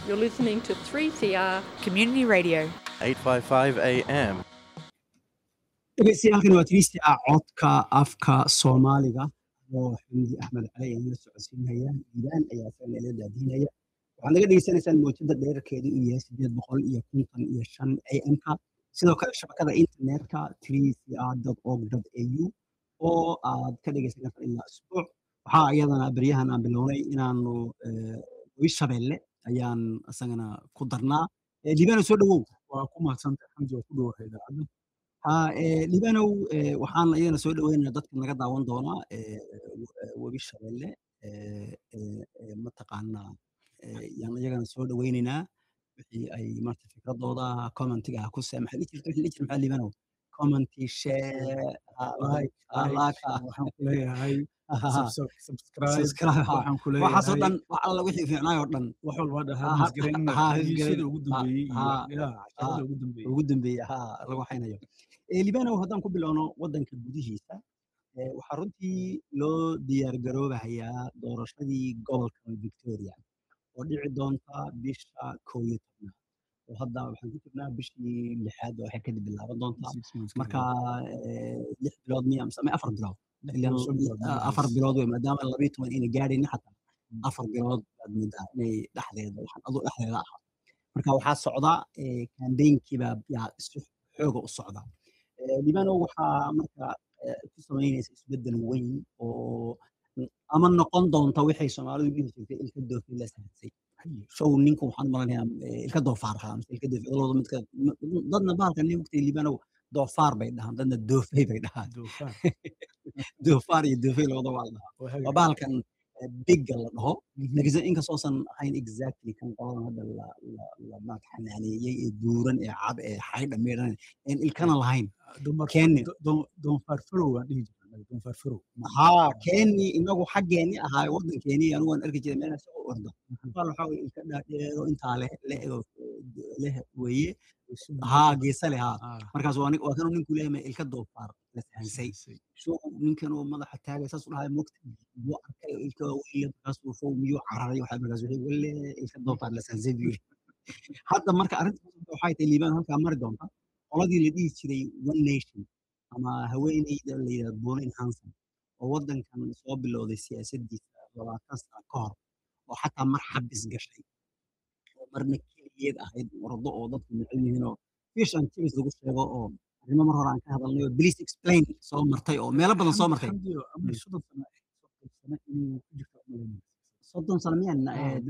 You're listening to 3CR. Community Radio. 855 AM. dhegeystayaaalkan waa tiristia codka afka soomaaliga oo xamdi axmed cali aan la socodsiinaya iiraan ayaa isaga ila daadiinaya waxaad naga dhegeysanaysaan mowjada dheerarkeedu uu yahay sideed boqol iyo konton iyo shan am-ka sidoo kale shabakada internetka trcr org au oo aad ka dhegeysan karta ilaa isbuuc waxaa iyadana beryahan aan bilownay inaanu webi shabeelle ayaan isagana ku darnaa liibano soo dhowow waa ku mahadsantay xamdi oo ku dhowahay idaacadda ha liibanow waxaan iyadana soo dhaweynaya dadka naga daawan doonaa webi shabeelle mataqaanaa yaan iyagana soo dhaweyneynaa wixii ay marta fikradooda commentiga ku se maxaa jirta wixii la jira maxaa liibanow commenti share like like waxaan ku leeyahay subscribe subscribe waxaan ku waxaasoo leeyahay dhan wax alla wixii fiicnaay oo dhan wax walba Ha- dhahaa misgareynna ha- heshiisyada ugu ha- dambeeyey iyo ha- ya casharada ugu dambeeyey ugu dambeeya ha lagu haynayo libanow haddaan ku bilowno waddanka gudihiisa eh, waxaa runtii loo diyaar garoobahayaa doorashadii gobolka victoria oo dhici doonta bisha koow iyo tobnaad oo hadda waxaan ku jirnaa bishii lixaad oo waxay kadib bilaaban doontaa Six months marka eh, lix bilood miya mise ama afar bilood Lix Ilaan bilood, shan bilood, ah, meelahaas. afar bilood wey maadaama labayo toban inay gaadhayni xataa afar bilood baad moodaa inay dhexdeeda waxaan aduu dhexdeeda ah marka waxaa socda kambeynkiibaa yaa si xooga u socda libano waxaa marka eh, ku samaynaysa isbeddel weyn oo ama noqon doonta waxay soomaalidu dhihi jirtay ilka doofin la sahadsay show ninku waxaan malanayaa eh, ilka doofaar ahaa mise ilka doofi labada midka dadna bahalka nin wagtay libano doofaar bay dhahaan dadna doofay bay dhahaan Doofaar. doofaar iyo doofay labada waa la dhahaa Waa waa hagaag. bahalkan eh, bigga la dhaho laakiinse inkastoosan ahayn exactly kan qoladan hadda la la- la maad xanaaneeyey ee buuran ee cad ee xaydha meedhan een ilkana lahayn Doonfar- Kenny. do- do- doonfaar farow waan dhihi jirnaa doonfaar farow haa keeni inagu xaggeeni ahaa waddankeeni anigu waan arki jiray meel isagoo orda qaal waxaa weye ilka dhaadheero intaa leh leh oo, eh, leh weeye haa geesa leh haa Ah, markaas waa nin- waa kanuu ninku leeyahay ilka doofaar la sahansay sahansay. show ninkan oo madaxa taagay saas u dhahay mogta buu arkay oo ilka weyla markaasuu show miyuu cararay waxaa markaas wixii welle ilka doofaar la sahansay buu yiri hadda marka arrinta waxay tahay liibaan halkaa mari doonta qoladii la dhihi jiray one nation ama haweeneyda la yidhahdo Pauline Hanson oo waddankan soo bilowday siyaasaddiisa labaatan sano ka hor oo xataa mar xabis gashay oo marna keligeed ahayd ordo oo dadku neceb yihiin oo fish and chips lagu sheego oo arrimo mar hore aan ka hadalnay oo please explain soo martay oo meelo badan soo martay Xamdi oo ama soddon sano soddon sano inay ku jirto umaleynaya. soddon sano miyaan Ah, eh, eh,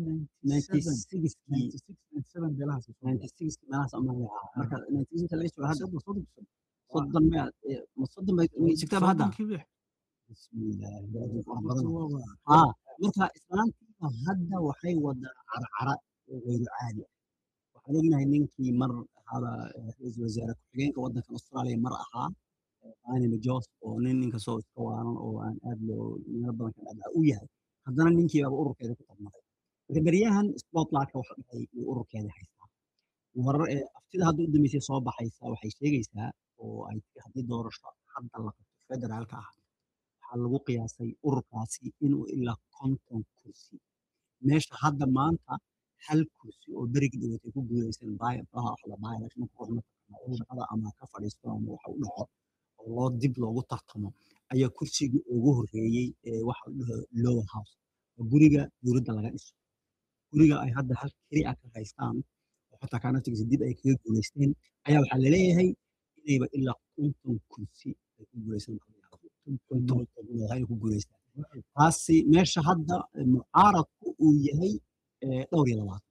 1997 96 96, 97 meelahaas ay soo galeen. 96 meelahaas ama marka 96 laga joogo hadda Soddon- soddon sano. soddon miya eh, ma soddon bay sigtaaba hadda Soddonkii bix. bismillaahi aad u fara Horta badan waa- waa- haa marka islaantiiba hadda waxay wadaa carcara oo gayru caadi ah waxaan ognahay ninkii mar ahaaba eh, ra-iisul wasaare ku-xigeenka waddankan australia mar ahaa anime jos oo nin ninkasoo iska waanan oo aan aad loo meelo badan ka dhacdaa u yahay haddana ninkiibaaba ururkeeda ku tarmaday marka beryahan spotlightka waxa dhahay uu ururkeeda haystaa warar ee aftida hadda u dambeysay soo baxaysa waxay sheegaysaa oo ay tiri haddii doorasho hadda la qabto federaalka ah waxaa lagu qiyaasay ururkaasi inuu ilaa konton kursi meesha hadda maanta hal kursi oo berigi dhawatay ku guulaysan baayaelection ruux mataqaana oo shaqada ama ka fadhiisto ama waxa u dhaco oo loo dib loogu tartamo ayaa kursigii ugu horreeyey ee waxa la dhaho lower house oo guriga dowladda laga dhiso guriga ay hadda hal keli ah ka haystaan oo xataa kaanaftigiisa dib ay kaga guulaysteen ayaa waxaa laleeyahay inayba ilaa konton kursi ay ku guulaysan konton xubnood ay ku guulaystaan taasi meesha hadda mucaaradku uu yahay eh, dhowr iyo labaatan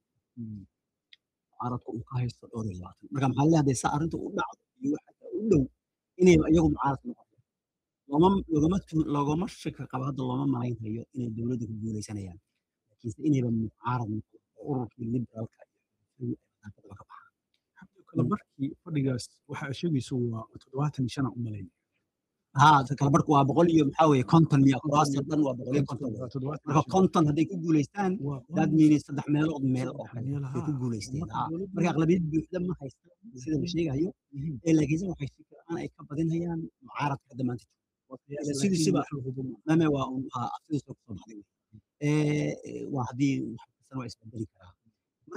mucaaradku uu ka haysto dhowr iyo labaatan marka maxaa leeyahay saa arrinta u dhacdo iyo waxa u dhow inayba iyagu mucaarad noqoto looma loogama tu- loogama shaki qabo hadda looma malaynhayo inay dowladda ku guulaysanayaan laakiinse inayba mucaarad noqoto oo ururkii liberaalka iyo xisbiga ay wadankadaba ka baxaan Xamdi kala barkii fadhigaas waxa ay sheegayso waa toddobaatan iyo shan aan u malaynaya. haa kala barku waa boqol iyo maxaa weeye konton miya kuraasta dhan waa boqol iyo konton Waa toddobaatan iyo marka shan. konton hadday ku guulaystaan Waa- that means saddex meelood meel oo Saddex kale meel, bay ku haa. guulaysteen Marka haa. dowladdu- marka aqlabiyad buuxda ma haystaan sida la sheegayo Mhm. ee laakiinse waxay si fiican ay ka badinayaan mucaaradka hadda maanta Waa Ila laakiin sidiisiba- wax la hubo ma- mame waa un haa aftidiisa kusoo baxday wey. Ee, ee, waa haddii wax kastana waa isbedeli karaa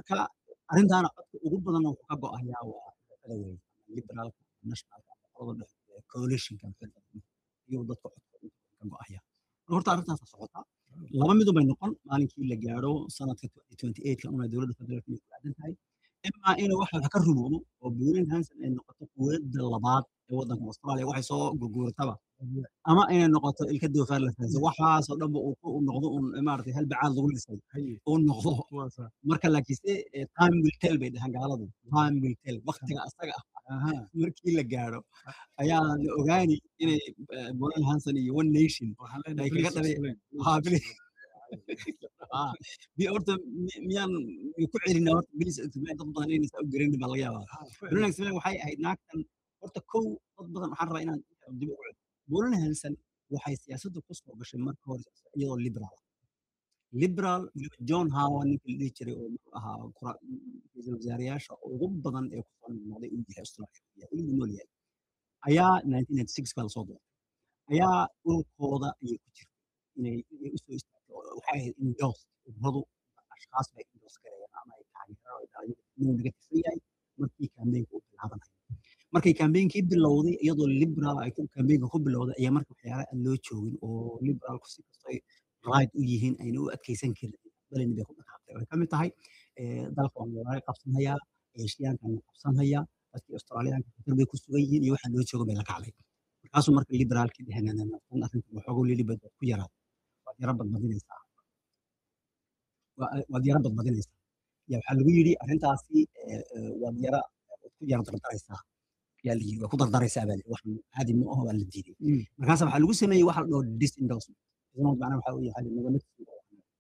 marka arrintaana codka ugu badan wuxuu ka go'ayaa waa xulafada weyn liberaalka nationalka qolada dhexe coalitionka iyo dadka codka ugu badan ka go'aya marka horta arrintaasa socota laba midun bay noqon maalinkii la gaadho sanadka 2028 una dowladda federaalka inay ku aadan tahay imaa inuu wax wax ka rumoobo oo buurin hanson ay noqoto quwadda labaad ee waddanka australia waxay soo gurguurataba ama inay noqoto ilka doofaar la fahansan waxaasoo dhanba uu ku noqdo un maaragtay hal bacaad lagu dhisay uu noqdo marka laakiinse eh, time will tell bay dhahaan gaaladu time will tell waktiga asaga ah markii la gaadho ayaa la ogaani inay bolan hanson iyo one nation ay kaga dhabeen haa bili haa bi horta mi- miyaan mi ku celinaa horta bilis dad badan inaysa u garanin baa laga yaabaa bolan hanson waxay ahayd naagtan horta kow dad badan waxaan rabaa inaan dib ugu celiyo bolan hanson waxay siyaasadda ku soo gashay marka hore iyadoo liberal ah liberal weliba john howard ninka la dhihi jiray oo muxuu ahaa kura- ra'iisul wasaarayaasha ugu badan ee kusoo noqnoqday uu yahay australia weligu nool yahay ayaa 1996 baa lasoo doortay ayaa ururkooda ayay ku jirtay inay inay usoo istaagto oo waxay ahayd indos ururadu ashkaas bay indos gareeyeen ama ay taageeraan inuu naga tirsan yahay markii kambeynka u bilaabanaya markay kambeynkii bilowday iyadoo liberal ay ku kambeenka ku bilowday ayaa marka waxyaala aan loo joogin oo liberalku si kasto ay right u yihiin ayna u adkeysan karin balini bay ku dhaqaaqday ay ka mid tahay eh, dalka waan walaala qabsanhayaa eeshiyaankan la qabsanhayaa dadkii australiyaanka khatar bay ku sugan yihiin iyo waxaa loo jooga bay la kacday markaasuu marka liberaalkii dheheen tan arrinta waxoogo lilibad waad ku yaraad waad yara badbadinaysaa Waa- waad yara badbadinaysaa ya waxaa lagu yidhi arrintaasi eh, eh, waad yara waad ku yara dardaraysaa yaa la yidhi waa ku dardaraysaa baa la yidhi wax caadi ma aho waa la diiday markaas waxaa lagu sameeyey waxa la dhaho disendorsement disendorsement macnaha waxaa weeye waxaa la yidhi nagama tirsano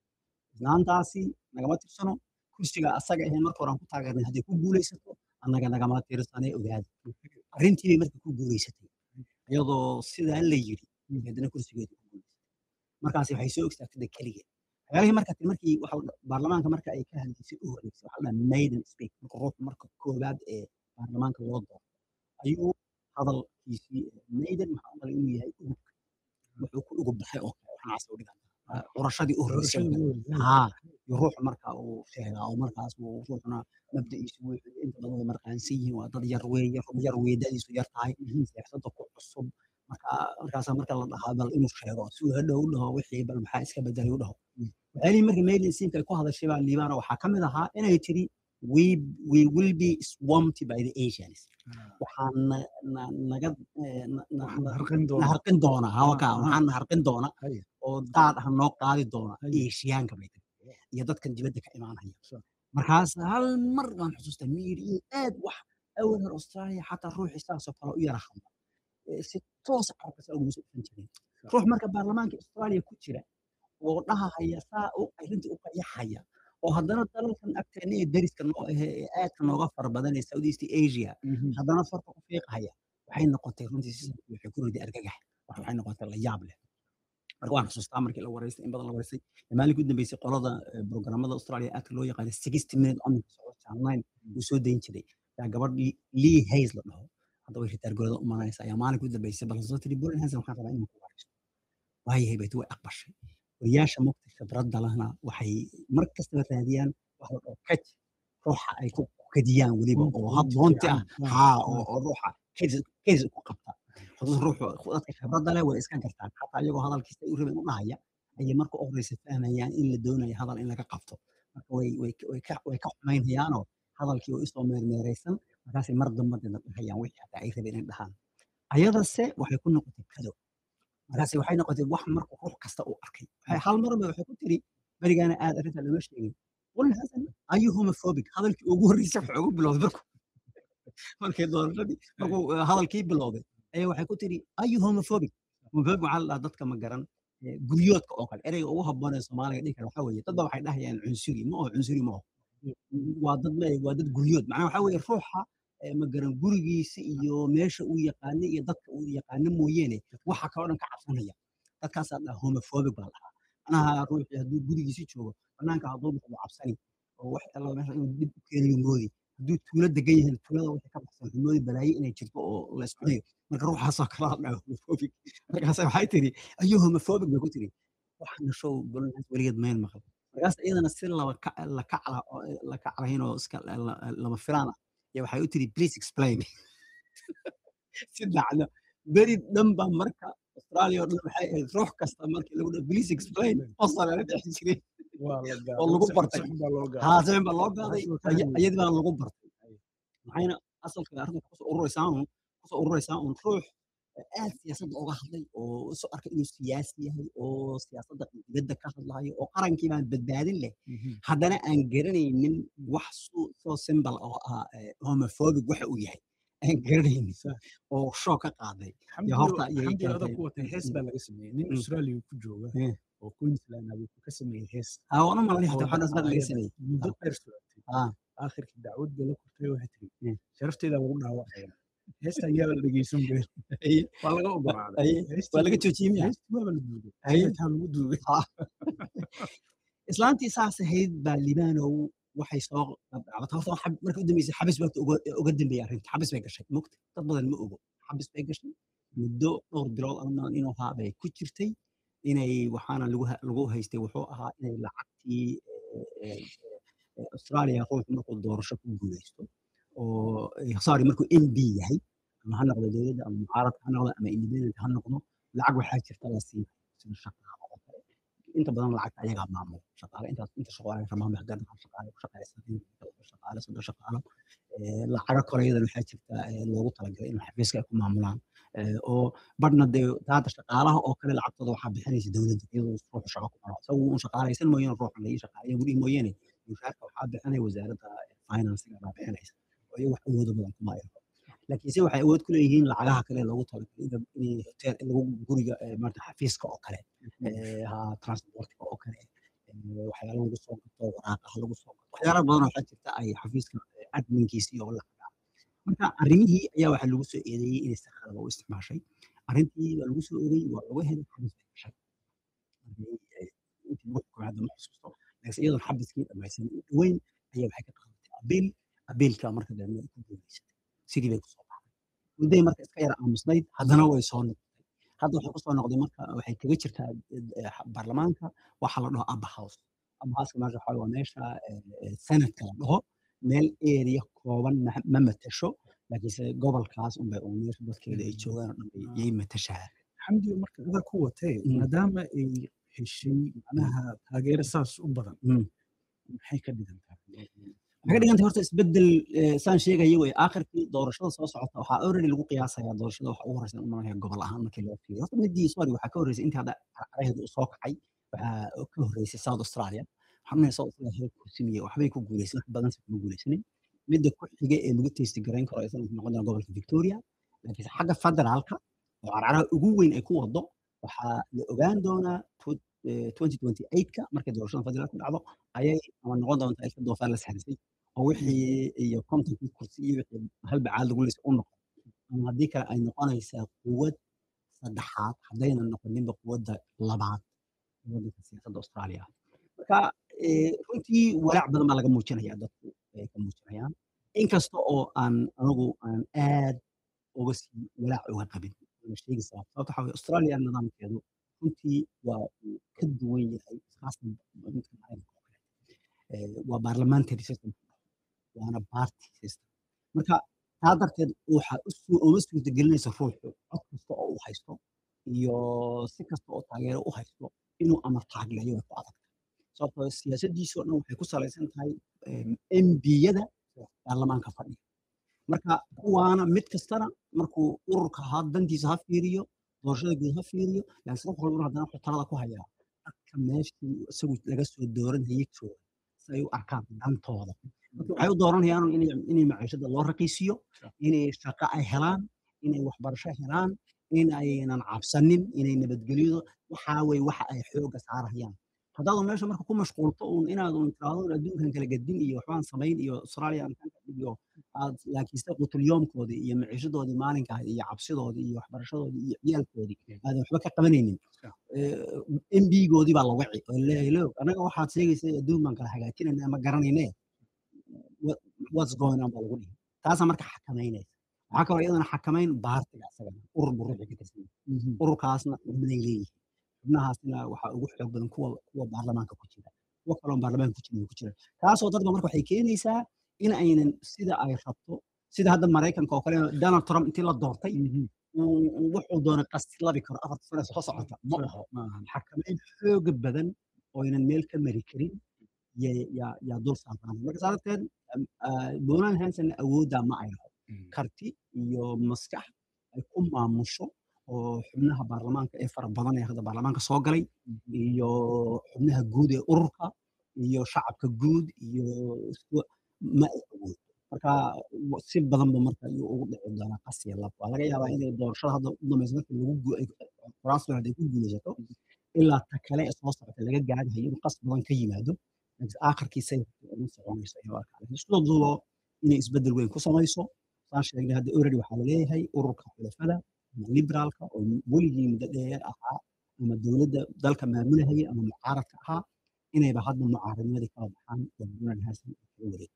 islaantaasi nagama tirsano kursiga asaga ahee marka hore aan ku taageernay hadday ku guulaysato annaga nagama tirsanee ogaada arrintii bay marka ku guulaysatay iyadoo sidaa la yidhi haddana kursigeedu ku guulaysatay markaasi waxay soo ogstaagtay keligeed waxyaalihii marka ti- markii waxa la dha- baarlamaanka marka ay ka hadlaysay u horeysay waxaa la dhaha maiden speak marka ruuxu marka koowaad ee baarlamaanka loo doorto ayuu hadalkiisii eh, maiden maxaa u malay inuu yahay ugubka wuxuu ku ugub baxay oo kale waxaas u dhigan curashadii u horeysay oo kale. haa iyo ruuxu marka uu sheegaa oo markaas uu ruuxuna mabda'iisu wuxuu inta badan way marqaansan yihiin waa dad yar weeye rub yar weedadiisu yar tahay siyaasadda ku cusub marka markaasa marka la dhahaa bal inuu sheego si uu hadhow u dhaho wixii bal maxaa iska bedelay u dhaho waxyaalihii marka mailin siinka ay ku hadashay baa liibaana waxaa ka mid ahaa inay tiri we we will be swamped by the asians waxaan na- na- naga eh, na- na- na- na harqin doona hawaka Ah, ah. waxaan na harqin doona Haya. oo daad ah noo qaadi doona Haya. eeshiyaanka bay tiri iyo dadkan dibadda ka imaanaya markaas hal mar waan xusuustaa miiriye aad wax awal hor australia xataa ruuxii saasoo kale u yara hadla Eh, si toos carabka saa uguma soo dhufan jirin ruux marka baarlamaanka australia ku jira oo dhahahaya saa u arrinta u qayaxaya oo haddana dalalkan agteena ee dariska noo ahe ee aadka nooga fara badan ee southeast asia haddana farka ku fiiqhaya waxay noqotay runtii sistamki waxay ku riday argagax wax waxay noqotay la yaab leh marka waan xusuustaa markii la wareystay in badan la wareystay maalinkii u dambeysay qolada eh, programmada australia aadka loo yaqaana sixty minute omnibus socod channel nine uu soo dayn jiray yaa gabadh Lee- lee hays la dhaho hadda way ritaargooda u manaysa ayaa maalinkii u dambeysay bal soo tiri bolan hansen waxaan rabaa inaan ku wareysto waayahay baytu way aqbashay wariyaasha mugta khibradda lahna waxay mar kastaba raadiyaan wax la dhaho kaj ruuxa ay ku kadiyaan weliba oo habboonti ah haa oo oo ruuxa keys ku qabta hadduu ruuxu dadka khibradda leh way iska gartaan xataa iyagoo hadalkiisa ay u rabeen u dhahaya ayay marka u horeysa fahmayaan in la doonayo hadal in laga qabto marka way way way ka way ka xumaynhayaanoo hadalkii oo isoo meermeeraysan markaasay mar damba dina dhahayaan wixii xataa ay rabeen in dhahaan ayadase waxay ku noqotay kado markaase waxay noqotay wax marka ruux kasta uu arkay waxay hal marba waxay ku tiri berigaana aad arrinta lama sheegin qul hasan ayu homophobic hadalkii ugu horreysay waxa ugu bilowday marku markay doorashadii markuu eh, hadalkii bilowday ayaa waxay ku tiri ayu homophobic homophobic waxaa la dhahaa dadka ma garan eh, guryoodka oo kale ereyga ugu habboon ee soomaaliga dhihi kara waxaa weeye dadba waxay dhahayaan cunsuri ma oo cunsuri ma oo waa dad le waa dad guryood macnaha waxaa weeye ruuxa eh, ma garan gurigiisa iyo meesha uu yaqaano iyo dadka uu yaqaano mooyeene waxa kaloo dhan ka cabsanaya dadkaasaa dhaha homophobic baa lahaa macnaha ruuxii hadduu gurigiisi joogo banaanka hadduu baxdo cabsani oo wax alla meesha inuu dib u keenayo moodi hadduu tuulo degan yahay tuulada wixii ka baxsan wuxuu moodi balaaye inay jirto oo la isku hayo marka ruuxaasoo kala dhaha homophobic markaas waxay tiri ayuu homophobic bay ku tiri waxaana show bolonhaas weligeed mayn maqal markaas iyadana si laba ka la kacla oo la kaclayn oo iska la- la- lama filaan ah ya waxay u tiri please explain si dhacdo beri dhan baa marka australia oo dhan waxay ahayd ruux kasta markii lagu dhaho please explain qosol la dhex jiray waa la gaaday. oo lagu Si- bartay. si xun baa loo gaaday. haa seen baa loo gaaday Taas waa fahmi aya- iyadii baa lagu bartay maxayna asalka arrinta kusoo ururaysaa un kusoo ururaysaa un ruux aad siyaasadda uga hadlay oo soo arkay inuu siyaasi yahay oo siyaasadda dibadda ka hadlayo oo qarankii baan badbaadin leh Mhm. haddana aan garanaynin wax soo soo symbol oo ah eh, homophobic waxa uu yahay aan garanaynin Sax. oo shoog ka qaaday Xamdi horta oo- ayay Xamdi oo adag keentay. ku watay hees baa laga sameeyey nin Mm. australia ku jooga Mm. oo queensland ah wuxuu ka sameeyey hees aa wana malay oo hata waxaan asbaq laga ayada sameeyey muddo dheer socotay Ah. aakhirkii dacwad bay la kortay waxay tiri Mm. sharafteeda lagu dhaawacaya heesta ayaa la dhegeysan bay Ay- waa laga ogolaaday ay- Heestii- waa laga joojiyey miya heestii waaba la duugay Ay. xitaa lagu duugay islaantii saas ahayd baa libaanow waxay soo qabcabata horta xab- markii u dambeysay xabis baa uga uga dambeeyay arrinta xabis bay gashay mogta dad badan ma ogo xabis bay gashay muddo dhowr bilood ama inuu ahaa bay ku jirtay inay waxaana lagu ha- lagu haystay wuxuu ahaa inay lacagtii eh, eh, eh, australia ruux markuu doorasho ku guuleysto oo eh, sorry markuu m b yahay ama ha noqdo dowladda ama mucaaradka ha noqdo ama independent ha noqdo lacag waxaa jirta la siin sida shaqaale oo kale inta badan lacagta ayagaa maamula shaqaale intaas inta shaqaale ramaamay haddana waxaa shaqaale ku shaqaysan shaqaale soddon shaqaale Eh, lacago kale iyadana waxaa jirta eh, loogu talagalay in xafiiska ay ku maamulaan Eh, oo badhna dee hadda shaqaalaha oo kale lacagtooda waxaa bixinaysa dowladda iyadoo ruuxu shaqo ku maro isagu un shaqaalaysan mooyaane ruuxa laii shaqaalayo welihi mooyaane mushaarka waxaa bixinaya wasaaradda financiga baa bixinaysa oo iyagu wax awoodo badan kuma ayro laakiinse waxay awood ku leeyihiin lacagaha kale loogu talagalay in in hotel in lagu guriga eh, maarata xafiiska oo kale eh, ha transportka oo kale eh, waxyaalo lagu soo gato waraaqaha lagu soo gato waxyaalo badan oo waxaa jirta ay xafiiska eh, adminkiisii oo lacaga marka arrimihii ayaa waxaa lagu soo eedeeyey inay si khalada u isticmaashay arrintii waa lagu soo eedeeyey waa lagu helay xabis bay gashay Markii, eh, intii lagu xukumay hadda ma xusuusto laakiin iyadoon xabiskii dhamaysan u dhoweyn ayaa waxay ka qaadatay abiil abiilka marka dambe ay ku guuleysatay sidii bay kusoo baxday mudday marka iska yara aamusnayd haddana way soo noqotay hadda waxay kusoo noqday marka waxay kaga jirtaa eh, eh, baarlamaanka waxaa la dhaho upper house upper houseka meesha waxaa waa meesha eh, eh, senatka la dhaho meel area kooban ma- ma matasho laakiinse gobolkaas unbay uun meesha dadkeeda ay joogaan oo dhan bay- yay matashaa xamdi oo marka adag ku watay Mm. maadaama ay heshay macnaha taageero saas u badan Mm. maxay ka dhigan tahay waxay ka dhigantay horta isbedel eh, saan sheegaya wey aakhirkii doorashada soo socota waxaa already lagu qiyaasayaa doorashada waxa ugu horeysa umanaya gobol ahaan markii loo fiiriyo horta midii sorry waxaa ka horreysay intii hadda caraheedu uu soo kacay waxaa ka horreysay south australia waxaan unaya south australia hal kursimiye waxbay ku guuleysan wax badanse kuma guuleysanin midda ku xiga ee lagu teysti garayn karo isna wuxuu noqon doonaa gobolka victoria laakiinse xagga federaalka oo carcaraha ugu weyn ay ku wado waxaa la ogaan doonaa tw- eh, 2028ka markay doorashada federaalku dhacdo ayay ama noqon doontaa ilka doofaar la saxrisay oo wixii iyo kontonkii kursi iyo wixii hal bacaad lagu leysa u noqon ama haddii kale ay noqonaysaa quwad saddexaad haddayna noqoninba quwadda labaad ee waddanka siyaasadda australia marka eh, runtii walaac badan baa laga muujinaya dadku ay ka muujinayaan inkasta oo aan anigu aan aad uga sii walaac uga qabin ana sheegi sabab sababta waxaa weye australia nidaamkeedu runtii waa uu ka duwan yahay khaasatan midka maraykanka oo kale Eh, waa parliamentary system waana party system marka taa darteed waxa u suu- uma suurtagelinaysa ruuxu cod kasta oo uu haysto iyo si kasta oo taageero u haysto inuu amar taagleeyo way ku adag sababtoo ah siyaasaddiisu oo dhan waxay ku salaysan tahay mbiyada baarlamaanka fadhiya marka kuwaana mid kastana markuu ururka ha dantiisa ha fiiriyo doorashada guud ha fiiriyo laakiin ruux walbana haddana wuxuu talada ku hayaa dadka meeshii isagu laga soo dooranayay jooga si ay u arkaan dantooda marka waxay u dooranayaan inay inay maciishada loo raqiisiyo inay shaqo ay helaan inay waxbarasho helaan in aynan cabsanin inay nabadgelyado waxaa wey waxa ay xooga saarayaan haddaadu meesha marka ku mashquulto uun inaad uun tiraahdo adduunkan kala gadin iyo waxbaan samayn iyo australia aan kan ka dhigiyo aad laakiinse qutulyoomkoodii iyo maciishadoodii maalinka ahayd iyo cabsidoodii iyo waxbarashadoodii iyo ciyaalkoodii aadan waxba ka qabanaynin mbigoodii baa la waci oo leeyahay loog anaga waxaad sheegaysay adduun baan kala hagaajinayna ma garanayne what- what's going on baa lagu dhihi taasaa marka xakamaynaysa waxaa kaloo iyadana xakamayn baartiga isagana urur buu ruuxii ka tirsan yahay ururkaasna xubnaday leeyihiin xubnahaasna waxaa ugu xoog badan kuwa kuwa baarlamaanka ku jira kuwo kaloon baarlamaanka ku jirin ku jira taasoo dadba marka waxay keenaysaa in aynan sida ay rabto sida hadda maraykanka oo kale donald trump intii la doortay uu- uu wuxuu doonay qastilabi karo afarta sano soo socota ma aho xakamayn xooga badan oo aynan meel ka mari karin ya- yaa yaa dul saarnaan marka saa darteed donald hanson awooddaa ma ay laho karti iyo maskax ay ku maamusho oo xubnaha baarlamaanka ee fara badan ee hadda baarlamaanka soo galay iyo xubnaha guud ee ururka iyo shacabka guud iyo isku- ma ay awood marka w- si badanba marka ayuu ugu dhici doonaa qasiya lab waa laga yaabaa inay doorashada hadda u dambaysa marka lagu gu- ay- kuraastan hadday ku guulaysato ilaa ta kale ee soo socota laga gaadhayo inuu qas badan ka yimaado laakiin aakhirkiisa ma soconayso ayuu arkaa laakiin isku duubo inay isbeddel weyn ku samayso saan sheegnay hadda already waxaa laleeyahay ururka xulafada ama liberaalka oo weligii muddo dheer ahaa ama dowladda dalka maamulahaya ama mucaaradka ahaa inayba hadda mucaaradnimadii kala baxaan oo donald hasan ay kala wareegto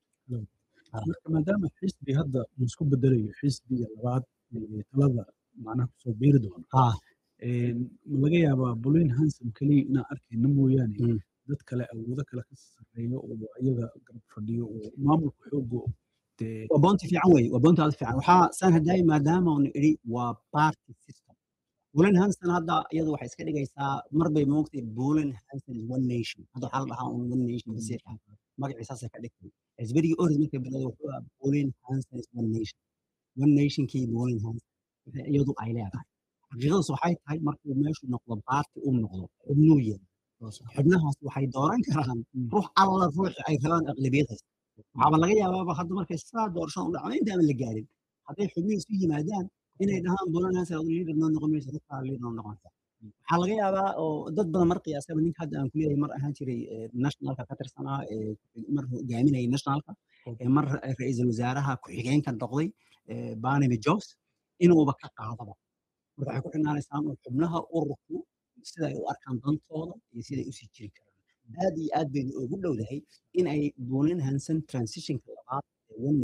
marka maadaama xisbi hadda uu isku bedelayo xisbiga labaad ee talada macnaha kusoo biiri doono haa een, ma laga yaabaa bolin hanson keliya inaan arkayna mooyaane Mm. dad kale awoodo kale ka sarreeyo oo ayaga garab fadhiyo oo maamulka xoogo dee waa boonti fiican weye waa boonti aad u fiican waxaa saan hadaayi maadaama unu idhi waa party system bulan hanson hadda iyadu waxay iska dhigaysaa mar bay moogtay bulan hanson is one nation hadda waxaa la dhahaa un one nation basiir ah magaciisaasay ka dhigtay xisbigii oris markay bilowday wuxuu ahaa bulan hanson is one nation one nationkii bulan hanson waxay iyadu ay leedahay xaqiiqadaas waxay tahay markuu meeshu noqdo party uu noqdo xubnuu yahay xubnahaas waxay dooran karaan ruux alla ruuxi ay rabaan aqlabiyad haysta waxaaba laga yaabaaba hadda markay saa doorashada u dhacdo intaama la gaarin hadday xubnihi isu yimaadaan inay dhahaan bulanhaas liider noo noqon maysa dadkaa liider noo noqonaysa waxaa laga yaabaa oo dad badan mar qiyaasaba ninka hadda aan kuleeyahay mar ahaan jiray eh, nationalka ka tirsanaa ee mar hogaaminayay nationalka ee mar ra- ra'iisul wasaaraha ku-xigeenka noqday eh, barnaby jobs inuuba ka qaadaba marka waxay ku xirnaanaysaa in xubnaha ururku sida ay u arkaan dantooda iyo sida ay usii jiri karaan aad iyo aad baynu ugu dhowdahay in ay buunin hansan transitionka labaad ee one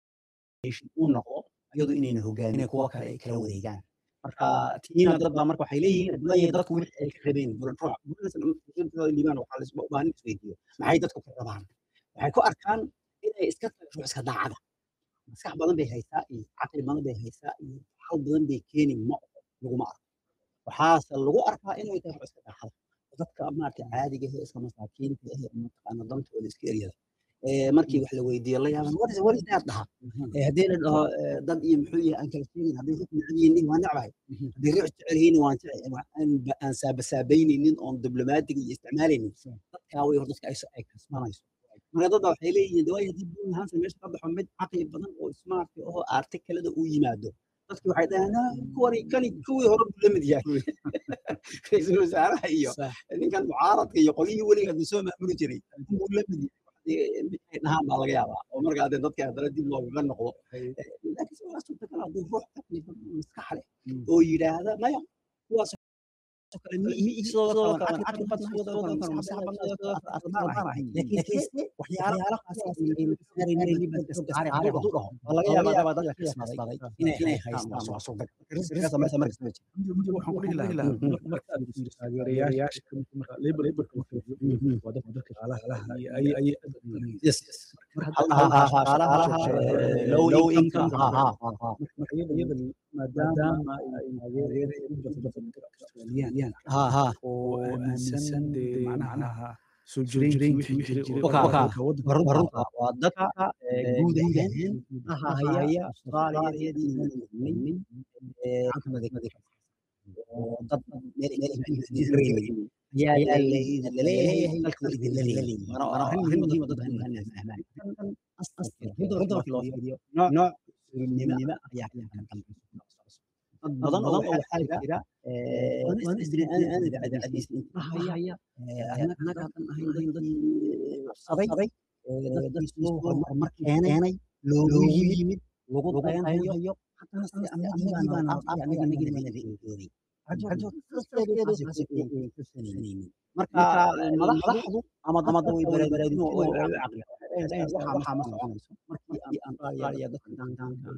nation uu noqdo iyadu inayna hogaamin kuwa kale ay kala wareegaan marka tiina dad baa marka waxay leeyihiin maya dadku wixii ay ka rabeen bulan ruux bulan liibaan waxaa laisba u baahan isweydiiyo maxay dadku ka rabaan waxay ku arkaan inay iska tahay ruux iska daacada maskax badan bay haysaa iyo caqli badan bay haysaa iyo hal badan bay keeni ma oho laguma arko waxaase lagu arkaa inay tahay ruux iska daacada dadka maaragta caadiga ah ee iska masaakiinta ah ee mataqaana dantooda iska eryada ee markii wax la weydiiyo la yaaban what is what is that dhaha ee haddii la dhaho ee, dad iyo muxuu yahay aan kala sheegin hadday ruux necab yihiin waan necbahay haddii ruux jecel yihiin waan jecel aan ba- aan saabasaabaynaynin oon diblomaatiga iyo isticmaalaynin dadkaa way hor dadka ay so- ay kasbanayso marka dad baa waxay leeyihiin de waay haddii buun hansan meesha ka baxo mid caqli badan oo smart oo artikalada uu yimaado dadki waxay dhahaan "Ah, kuwani kani kuwii hore buu la mid yahay ra-iisul wasaaraha iyo ninkan mucaaradka iyo qolyihii weliga hadda soo maamuli jiray buu la mid yahay mid ay dhahaan baa laga yaabaa oo markaa dee dadka haddana dib loogaga noqdo laakiin waa suurtagal hadduu ruux caqli badan oo maskax leh oo yidhaahda maya kuwaas oo kale mi mi sidoo kale caqli badan sidoo kale maskax badan sidoo kale laakiin kayse waxyaalo qasaas ay masaaraynin baa istaari hadduu dhaho waa laga yaabaa dadka ka kasbaday inay inay haystaan waa suurtagal riskigaasa meesha markasta ma jiro muddo waxaan ku dhihi lahaa marka aad fiiriso taageerayaasha marka labor laborka waa dadka dadka shaqaalaha iyo ay ay yes yes shaqaalaha low income ha ha ha marka iyada iyada maadaama ay taageerayaan u bato dadka Australian ha ha oo aaminsan dee macnaha soo jireenkii wixii jiray oo Waka- waka. dalka waddanka waa runta waa dadka guud ahaan ahaya austraaliyadii nin oo dad meel meel ayaa laleeyahay dalka waa idinla leeyahay waana waana arrin muhiim oo dadka dadka muhiim ah fahmaan runta runta markii loo fiiriyo nooc surinimo ayaa ka dambaysa dad badan oo waxaa jira waan isdirin aan idaacadiisa inta haya annaga hadan ahayn dad saday dad soo horumar keenay loogu yimid lagu dayanhayo haddana si anagii baan anagii baan reegoobay marka madaxdu ama dadka way baraarugin oo way u caqli waxaa ma soconayso markii aan australia dadka daandaanka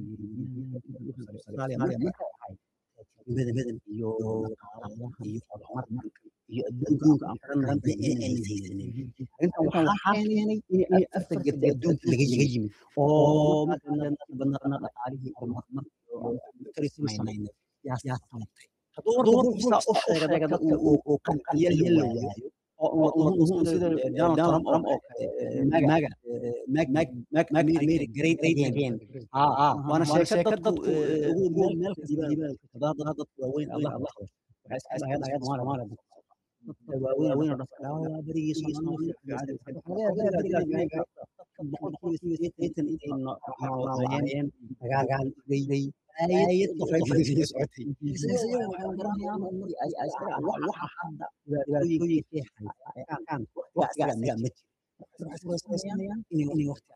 australia marka waxay badan iyo dhaqaalaha iyo horumarka iyo adduunka aan xiran tahay in ayna haysanin arrintan waxaa keenay in afar garta adduunka laga yimid oo matalan badnana dhaqaalihii horumar kari samaynayna yaa yaa sababtay hadduu marka ruuxisa u sheega dadka uu qanciyal la waayo oo sida Donald Trump oo kale maga mag mag mag mag America great again ah ah waana sheekad dadku ugu meel kasta dadku waaweyn Allah Allah waxay iska lahayd ayad maala maala dadka waaweyn waaweyn oo dhafka waa berigii Soomaaliya dagaal day ayad qofay fadhiyo socotay waxa hadda dhibaatooyinkii hayaan waqtiga asiga ma jiro inay waqti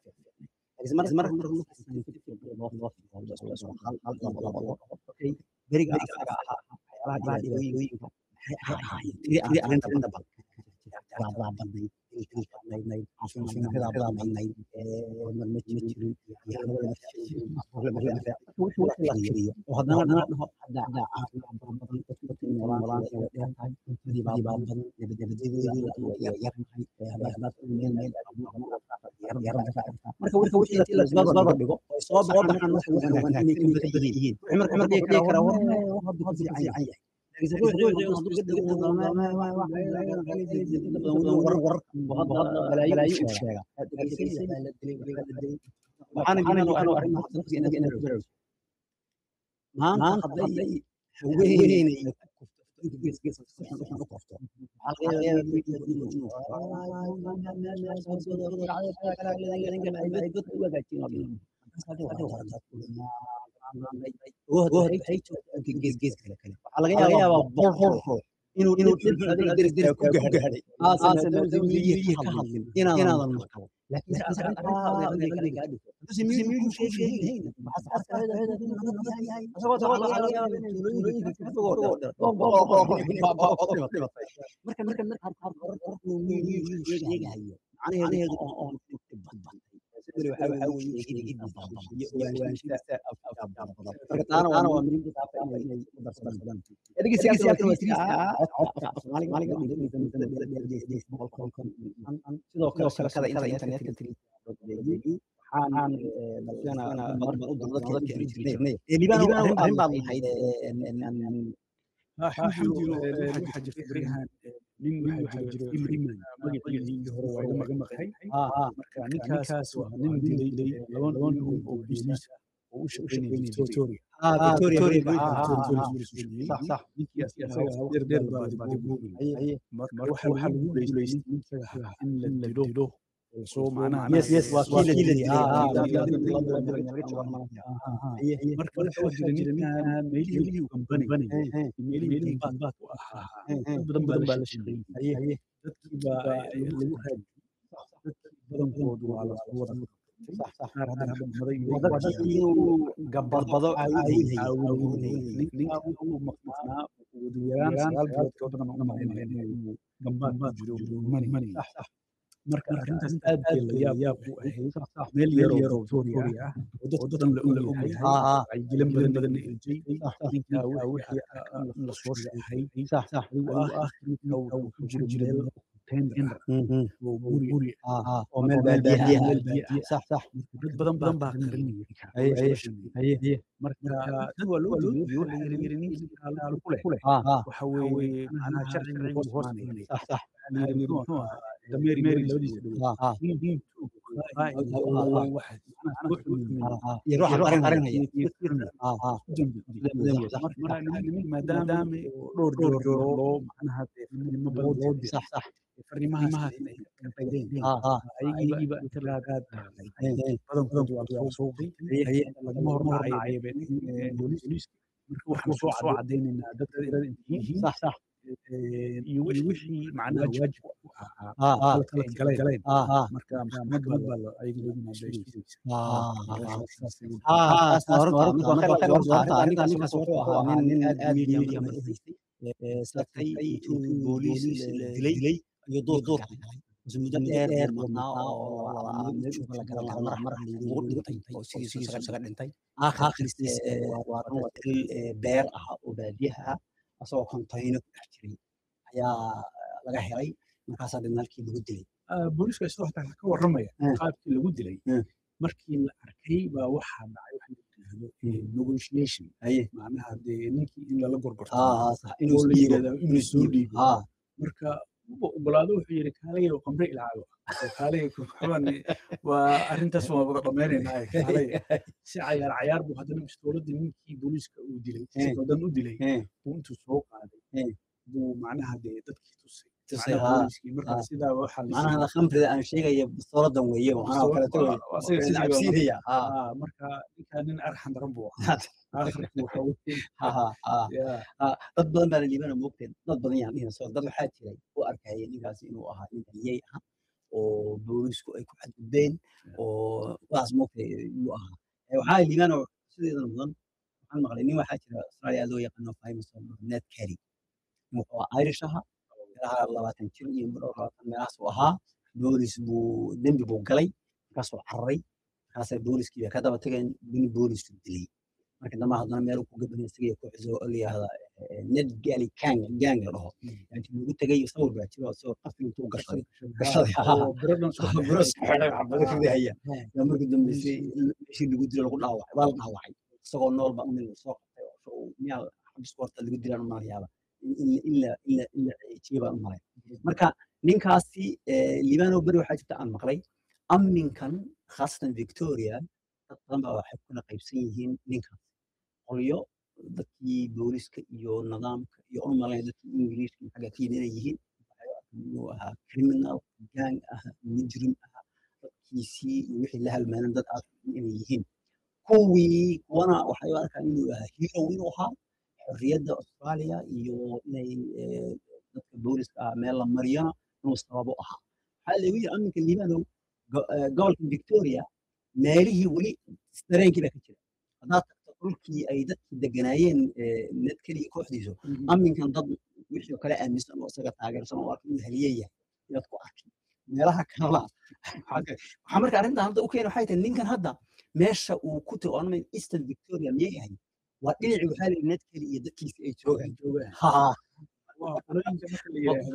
beriga asaga ahaa waxyaalaha dhibaatooyinka maxay ahaayeen tiri arrinta inta badan baa badnayd badnayd caafimaadka badnayd hormar ma jirin oo haddana dhana dhaho hadda caafimaad badan dadku dadku noolaan way dheer tahay cuntadii baa badan nabadebadeedii yar yar haddaad meel meel marka warka wixii intii la isbarbar dhigo oo soo baxaan wax wanaagsan inay ka badan yihiin marka marka dhihi karaa war hadda hadda fiican yahay لكن روح روح روح ور ور بلايين شيء waxaan inuu anu arrin nafsi inaga inaga baraaruj maanta hadday haweeney gees gees waxaan waxaan u qofto waxaa laga yaabaa inuu waxaa laga yaabaa boqol inuu inuu dhib ku gaadhay aasan miyihii ka hadlin inaadan maqal laakiin marka marka sheegahayo macnaheedu oon badbantay sidii waxa waxa weeye marka taana taana waa muhiim taasa inay inay u darsadaan adiga siyaasada waa siyaasada Soomaaliga sidoo kale shabakada internetka waxaan dalkana marba u dowlad kale jiri jirnay ee libaan arrin baad lahayd waxaa jirta beryahan nin waxaa jiro iman magaciisii hore waa iga maqay marka ninkaas waa nin dilay laba nin oo business oo u shaqeynaya victoria marka waxaa lagu guuleystay in la dilo soo macnaha marka waxaa jira ninkan meelihii gambanay meelihii baadbaad u ahaa dad badan badan baa la shaqeeyey dadkii baa lagu raadi dadkii badankoodu waa la wada qaar hadda maday gabadbado ninka uu maqnaa ugu yaraan sagaal bilood ka badan una maqnaa inuu gambaan ku jiro mani marka arrintaas aad bay la yaab yaab u ahayd meel yar oo victoria ah oo dad badan la og yahay wacyigelin badan badan ejay ninka wixii la soo sheegay adigu aakhirka wuxuu ku jiro meel tender oo guri guri oo meel baadiya meel baadiya sax sax dad badan badan baa qarinaya marka dad waa loo jeediyo waxa la yiri ninkii kaalaal ku leh waxa weeye macnaha sharciga hoos hoos sax sax dameeri meeri labadiisa dhow nin nin maadaama dhowr dhowr loo macnaha nimo badan loo diro fariimahaas ay ka qaydeen ayagiiba inta laagaad badankoodu waa lasoo suuqay lagama hormarayo booliiska marka waxaan soo cadaynaynaa dadka irada inta yihiin iyo wixii macnaha waajib u ahaa kala galeen marka maxkamad baa ayaga loo dilay iyo duurka muddo dheer mudnaa oo la garan karo mar mar ugu dhintay oo sidiisa isaga dhintay aakhirkiis waa til beer ah oo baadiyaha ah asagoo kontayno ku dhex jiray ayaa laga helay markaasaa dibna halkii lagu dilay Ah, booliiska isagoo xataa ka warramaya Eh. qaabkii lagu dilay Eh. markii la arkay baa waxaa dhacay waxa la yidhaahdo eh, negotiation haye macnaha dee ninkii in lala gorgorto haa haa sax inuu oo la isdhiibo yidhahdo inuu soo dhiibo haa marka wuxuu ogolaado wuxuu yidhi kaalaya qamre ilaago kaalaya kuxuban waa arrintaas waan wada dhammaynaynaa kaalaya si cayaar cayaar buu haddana bistooladii ninkii booliiska uu dilay Eh. si badan u dilay Eh, buu intuu soo qaaday Eh. buu macnaha dee dadkii tusay Tusay, macnaha haa, booliiskii marka haa. sidaa waxaa la macnaha khamrida aan sheegaya bistooladan weeye oo anaa kaleeto Waa- weye waa asiga sidii baa cabsiinaya haa Ah, marka ninkaa nin arxan daran buu ahaa aakhirku waxa uu haa haa haa yaa haa dad badan baa la liibana moogteen dad badan yaan dhihina soo dad waxaa jiray u arkaya ninkaasi inuu ahaa nin haliyey ah oo boolisku ay ku xadgudbeen oo kuwaas moogtay yuu ahaa Eh, waxaa liibana sideedan mudan waxaan maqlay nin waxaa jira australia loo yaqaano famous oo ned carry wuxuu ahaa irish aha meelaha labaatan jir iyo dhowr labaatan meelahaas uu ahaa boolis buu dembi buu galay markaasuu cararay markaasay booliskii bay ka daba tageen nin boolisku dilay marka dambe haddana meel uu ku gabanay isaga kooxdiisa oo la yihahda ned gali kang gang la dhaho yani lagu tegay sawir baa jiro isagoo qafli intuu gashaday gashaday oo biradhan soo buros xidhay xabado ridahaya yaa markii dambeysay meeshii lagu dilo lagu dhaawacay waa la dhaawacay isagoo nool baa umil soo qabtay oo soo miyaa xabisku horta lagu dilaan umalayaaba in la in la in la ciijiye baan umalay marka ninkaasi liibano beri waxaa jirta aan maqlay amminkan khaasatan victoria dad badan baa waxay kula qaybsan yihiin ninkaas qolyo dadkii booliska iyo nidaamka iyo u malayn dadkii ingiriiska xagga ka yimid inay yihiin inuu ahaa criminal gang ah mujrim ah dadkiisii iyo wixii la halmaanan dad aad inay yihiin kuwii kuwana waxay u arkaan inuu ahaa hero inuu ahaa xorriyadda australia iyo inay eh, dadka booliska ah meel la mariyana inuu sababo ahaa waxaa lagu yiri aminka liibanow go- eh, gobolka victoria meelihii weli dareenkii baa ka jira haddaad tagto dhulkii ay dadkii deganaayeen eh, ned keliya kooxdiisu aminkan dad wixii oo kale aaminsan oo isaga taageersan oo arka inuu haliye yahay inaad ku arkin meelaha kalena waxaa ka- waxaa marka arrintan hadda u keena waxay tahay ninkan hadda meesha uu ku tago anama eastern victoria miyay ahayd waa dhinacii waxaa la yidhi ned keli iyo dadkiisa ay joogaan ha waa qolooyinka marka la yidhaahdo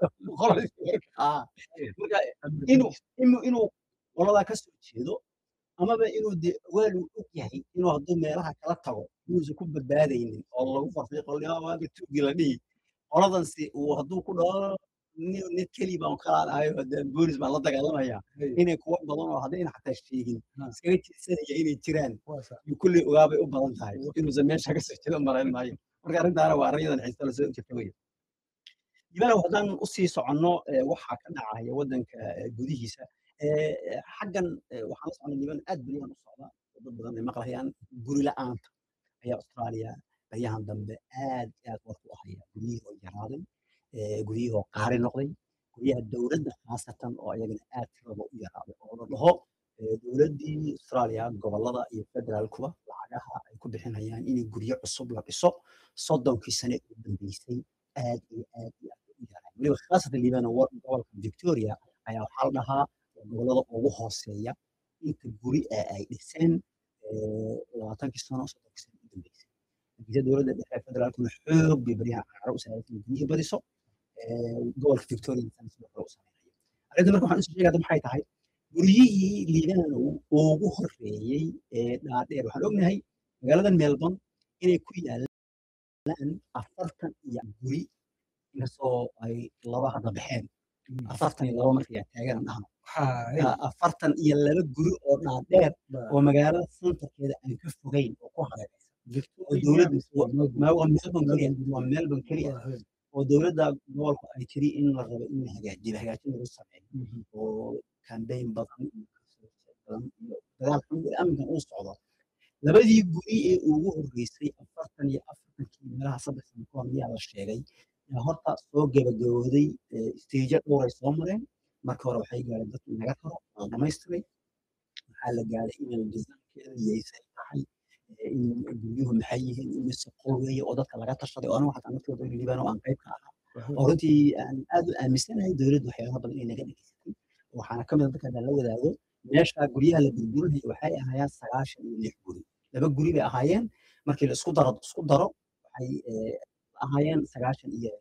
Ah, marka inuu inuu inuu qoladaa ka soo jeedo amaba inuu de waal uu og yahay inuu hadduu meelaha kala tago inuusan ku badbaadaynin oo lagu farfay qolyaawaaga tuugi la dhihi qoladansi uu hadduu ku dhaho nin nid keli baan kalaanahayo de boolis baan la dagaalamaya inay kuwa badan oo haddayna xataa sheegin Ha. iskaga jeesanaya inay jiraan waa sax iyo kulley ogaabay u badan tahay inuusan meesha ka soo jeedo malayn maayo marka arrintaana waa arrinyadan xiiso la soo jirta weye dibaalow haddaan usii soconno eh, waxaa ka dhacaya waddanka eh, gudihiisa eh, eh, xaggan eh, waxaan la soconnay diban aad beryahan u socda oo dad badan ay maqlayaan guri la'aanta ayaa australia baryahan dambe aad iyo aad warku u haya guryihii oo yaraaday eh, guryihii oo qaari noqday guryaha dowladda khaasatan oo ayagana aad tirada u yaraaday oo la dhaho eh, dowladdii australia gobollada iyo federaalkuba lacagaha ay ku bixinayaan in guryo cusub la dhiso soddonkii sane u dambeysay aad iyo aad iyo aad u yaraaday weliba khaasatan liibana wa- gobolka victoria ayaa waxaa la dhahaa waa gobollada ugu hooseeya inta guri ee ay dhiseen eh, labaatankii sano soddonkii sano u dambeysay natiijada dowladda dhexe ee federaalkuna xoog bay baryaha caro u saaraysa in guryihii badiso eh, gobolka victoria sana sidoo kale u sameynaya arrinta marka waxaan usoo sheegaya maxay tahay guryihii liibana ugu horeeyey ee dhaadheer waxaan ognahay magaaladan melbourne inay ku yaalaan afartan iyo guri inkastoo ay laba hadda baxeen afartan iyo laba markay taagan dhahno waxaa afartan iyo laba guri oo dhaadheer oo magaalada centerkeeda aan ka fogeyn oo ku hareeraysan oo dowladda ma- waa melbourne keliya waa melbourne keliya oo dowladda gobolku ay tiri in la rabo in la hagaajiyo hagaajin lagu sameeyo oo kambeyn badan iyo kasoo jeed badan iyo dagaal xun iyo amnigan uu socdo labadii guri ee ugu horreysay afartan iyo afartankii meelaha saddex sano ka hor miyaa la sheegay yaa horta soo gebagabooday isteejo dhowray soo mareen marka hore waxay gaareen dadkii naga karo waa dhamaystiray waxaa la gaaray inay disaankeeda yeysay tahay eh, in guryuhu maxay yihiin imise qol weeye oo dadka laga tashaday oo anigu xataa naftooda liibaan oo aan qayb ka ahaa oo runtii aan aad u aaminsanahay dowladdu waxyaaba badan inay naga dhegeysatay waxaana ka mid a dadka haddaan la wadaago meesha guryaha la burburinaya waxay ahaayeen sagaashan iyo lix guri laba guri bay ahaayeen markii la isku daro isku daro waxay eh, ahaayeen sagaashan iyo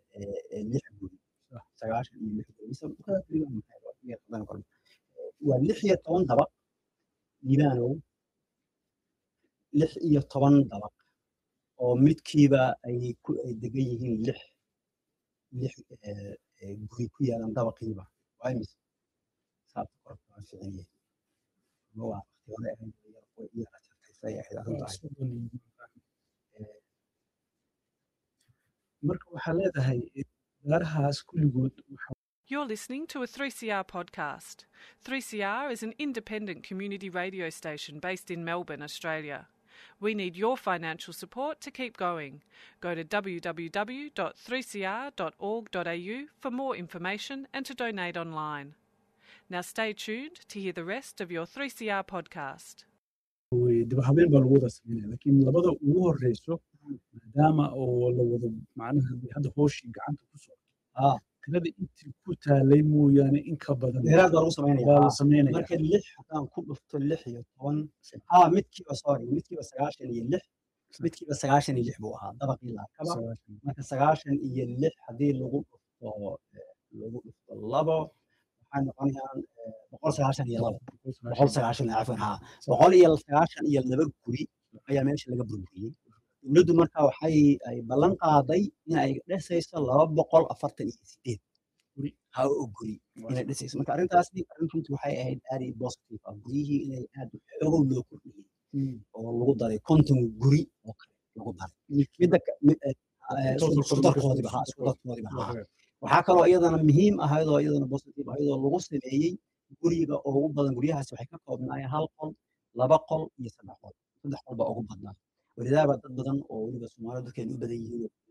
eh, eh, lix guri sagaashan iyo lix guri mise dhulkada keliya waa maxay? Waa iga qadan karo. Eh, waa lix iyo toban dabaq liibaanow lix iyo toban dabaq oo midkiiba ay ku ay degan yihiin lix lix eh, eh, guri ku yaalan dabaqiiba waa imise saabta korka waa fiican yahay ama waa waqti hore ahayd oo yar oo yar ajartaysay ahayd arrintaas marka waxaa leedahay beerahaas kulligood waxa You're listening to a 3CR podcast. 3CR is an independent community radio station based in Melbourne, Australia. We need your financial support to keep going. Go to www.3cr.org.au for more information and to donate online. Now stay tuned to hear the rest of your 3CR podcast. way dib u habeyn baa lagu wada sameynaya laakiin labada ugu horeyso maadaama oo la wado macnaha dee hadda hooshii gacanta ku socdo Ah. tirada intii ku taalay mooyaane in ka badan dheeraad baa lagu sameynaya waa la Ah. sameynaya marka lix haddaan ku dhufto lix iyo toban ah midkiiba sorry midkiiba sagaashan iyo lix midkiiba sagaashan iyo lix buu ahaa dabaqii laakaba marka sagaashan iyo lix haddii lagu dhufto eh, lagu dhufto labo waxay noqonayaan eh, boqol sagaashan iyo labo boqol sagaashan iyo cafwan haa boqol iyo sagaashan iyo laba guri ayaa meesha laga burburiyey dowladdu marka waxay ay ballan qaaday in ay dhisayso laba boqol afartan iyo sideed Guri. ha oo guri inay dhisayso marka arrintaasni arrin runtii waxay ahayd aad iyo positive ah guryihii inay aad xoogow loo kordhiyey oo lagu daray konton guri oo kale lagu daray midda ka- mid- eh, eh, isku- isku darkoodiba ha isku darkoodiba ha waxaa kaloo iyadana muhiim ahayd oo iyadana positive ahayd oo lagu sameeyey guriga oo ugu badan guryahaasi waxay ka koobnaayeen hal qol laba qol iyo saddex qol saddex qol baa ugu badnaa welidaaba dad badan oo weliba soomaalida dadkeenu u badan yihiin oo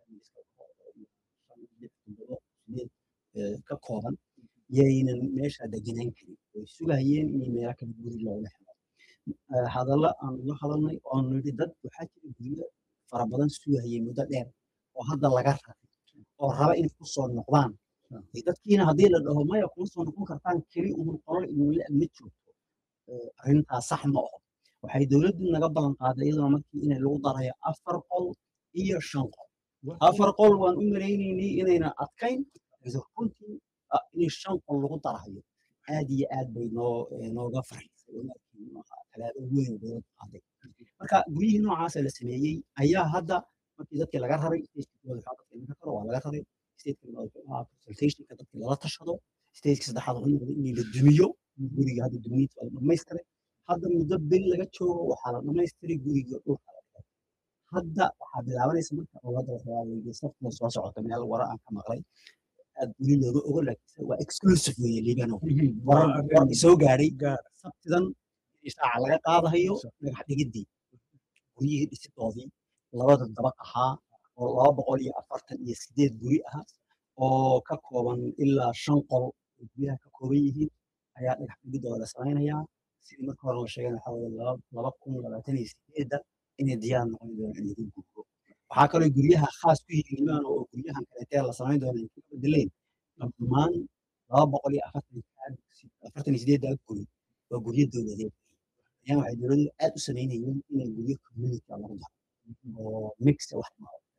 shan, lix, toddobo, sideed, eh, ka kooban yaynan meesha degenaan karin way sugayeen in meelo kale guri looga helo Eh, hadalla aan la hadalnay oo aan nidhi dad waxaa jira guryo fara badan sugayay muddo dheer oo hadda laga raray oo raba inay ku soo noqdaan Ee, dadkiina haddii la dhaho maya kuma soo noqon kartaan keli uun qolol idinle ma joogto Eh, arrintaas sax ma aho waxay dowladdu naga ballan qaaday iyaduna markii inay lagu darayo afar qol iyo shan qol afar qol waan u maleynaynay inayna adkayn laakiin runtii ah, in shan qol lagu darayo aad iyo aad bay noo eh, nooga farxisay oo markii nooca talaabo weyn dowladdu qaaday marka guryihii noocaasa la sameeyey ayaa hadda markii dadkii laga raray statekooda waxaa dadka iminka karo waa laga raray stateka consultationka dadkii lala tashado stateka saddexaad wuxuu noqday in la dumiyo guriga hadda duminta waa la dhamaystiray hadda muddo beri laga joogo waxaa la dhamaystiray guriga dhulka la dhigay hadda waxaa bilaabanaysa marka dowladda waxaa safkuna soo socota meel wara aan ka maqlay aad weli looga ogo laakiin waa exclusive weeye liibano warar war soo gaadhay sabtidan ishaaca laga qaadahayo dhagax dhigidii guryihii dhisidoodii labada dabaq ahaa oo laba boqol iyo afartan iyo sideed guri ah oo ka kooban ilaa shan qol oo guryaha ka kooban yihiin ayaa dhagax dhigidooda la samaynayaa sidii marka hore la sheegay waxaa weeye laba laba kun labaatan iyo sideedda inay diyaar noqon doonaan in lagu gurgo waxaa kaloo guryaha khaas ku yihiin liibano oo guryahan kaleetee la samayn doona ay kaga bedeleen dhammaan laba boqol iyo afartan afartan iyo sideedda guri waa guryo dowladeed ayaan waxay dowladdu aad u samaynayeen inay guryo community lagu daro oo mix wax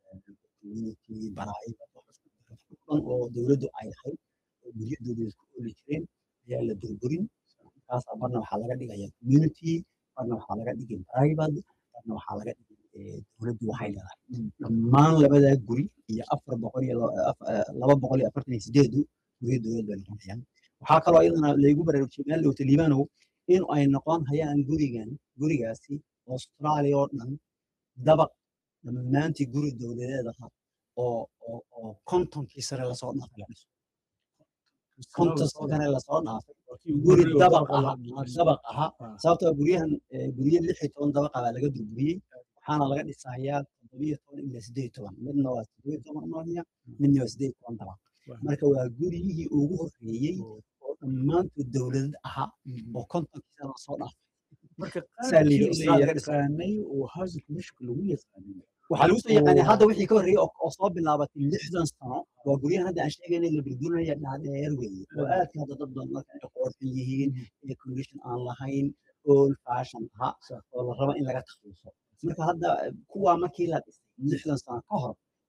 community baraayada dhan oo dowladdu ay lahayd oo guryo dowladeed ku ooli jireen ayaa la burburin markaas barna waxaa laga dhigaya community barna waxaa laga dhigay private barna waxaa laga dhigay eh, dowladdu waxay leedahay dhammaan labadaa guri iyo afar boqol iyo la- af- eh, laba boqol iyo afartan iyo sideedu guryo dowlad bay noqonayaan waxaa kaloo iyadana laygu baraarujiyay meel dhowta liibanow in ay noqon hayaan gurigan gurigaasi australia oo dhan dabaq dhammaantii guri dowladeed aha oo oo oo kontonkii sare lasoo dhaafay la dhiso konton sare lasoo dhaafay guri dabaq aha dabaq aha sababtoo ah guryahan eh, guryo lix iyo toban dabaqa baa laga burburiyey waxaana laga dhisayaa toddobiyo toban ilaa sideed iyo toban midna waa toddobiyo toban maraya midna waa sideed iyo toban dabaq marka waa guryihii ugu horreeyey oo dhammaantood dowladad ahaa oo kontonkii sare lasoo dhaafay marka Saa la yidhi, qaabkii Australia la ka dhisan. yaqaanay oo housing commissionka lagu yaqaanay waxaa lagu soo yaqaanay Oo- hadda wixii ka horreeyey oo oo soo bilaabatay lixdan sano waa guryahan hadda aan sheegayna la burburinaya dhaadheer weeye oo aadka hadda dad badan marka ay qoorxin yihiin ee condition aan lahayn old fashion aha oo la rabo in laga takhaluso marka hadda kuwaa markii la dhisay lixdan sano ka hor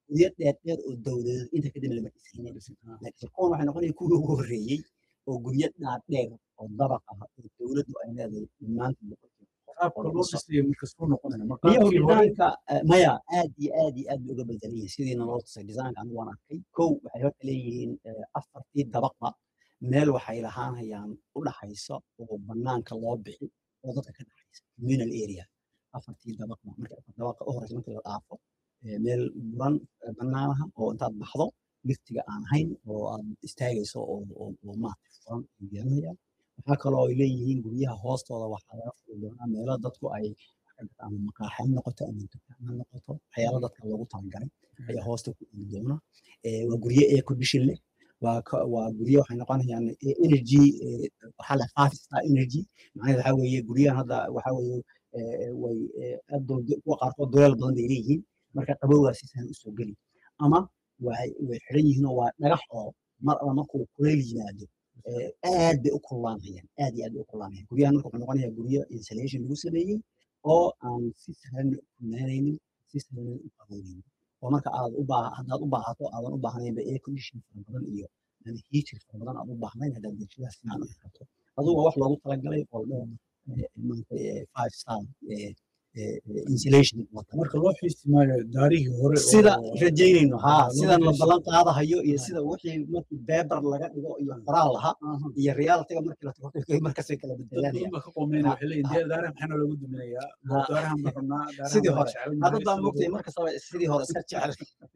guryo dheer dheer oo dowladeed inta kadib lama dhisaynin laakiin kuwan waxay noqonaya kuwii ugu horreeyey oo guryo dhaadheer oo dabaq ah oo dowladdu ay leedahay maanta qaabka loo dhisay markastuu noqonaya iyo maqaabkii hore design-ka eh, maya aad iyo aad iyo aad bay uga bedelan yihiin sidiina loo tusay design-ka anigu waan arkay kow waxay horta leeyihiin eh, afartii dabaqba meel waxay lahaanayaan u dhaxaysa oo banaanka loo bixi oo dadka ka dhaxaysa communal area afartii dabaqba marka afar dabaqa u horeysa marka la dhaafo eh, meel buran eh, banaanaha oo intaad baxdo liftiga aan ahayn oo aad istaagayso oo oo oo maaragtay furan ay yeelanayaan waxaa kaloo ay leeyihiin guryaha hoostooda waxaa laga furi doonaa meelo dadku ay wax ka gataan ama maqaaxi ha noqoto ama dukaan ha noqoto waxyaalo dadka loogu talagalay ayaa hoosta ku dhigi doona Eh, waa guryo air condition leh waa ka- waa guryo waxay noqonayaan eh, energy eh, waxaa leh five star energy macnaheedu waxaa weeye guryahan hadda waxaa weeye eh, way eh, aad dul- kuwa qaarkood duleel badan bay leeyihiin marka qabowgaa si sahlan usoo geli ama way way xidhan yihiin oo waa dhagax oo mar alla markuu kuleyl yimaado eh, aad bay u kululaanayaan aad iyo aad bay u kululaanayaan guryahan marka wuxuu noqonayaa guryo insulation lagu sameeyey oo aan si sahlan u kululaanaynin si sahlan u qabownaynin oo marka aad u baa haddaad u baahato aadan u baahnaynba air condition fara badan iyo ama heater fara badan aad u baahnayn haddaad bulshadaas fiican u xirato adugu waa wax loogu talagalay oo dheer maanta five star eh, eh, eh, insulation wata marka loo xiisi maayo daarihii hore sida oo- rajaynayno haa loo sidan la xiisi- ballan qaadahayo iyo Ah. sida wixii markii beber laga dhigo iyo qoraal lahaa Aha. iyo realitiga markii la tago markaasay kala dad bedelanayaan badan baa ka qoomeyna Ha, waxay leeyihin ha. dee daaraha maxaana loogu duminayaa Ha. daarahan baan rabnaa daarahan Sidii baan hore. jecel hadda nahay, baa sidii moogtay hore. markastaba sidii hore iska jecel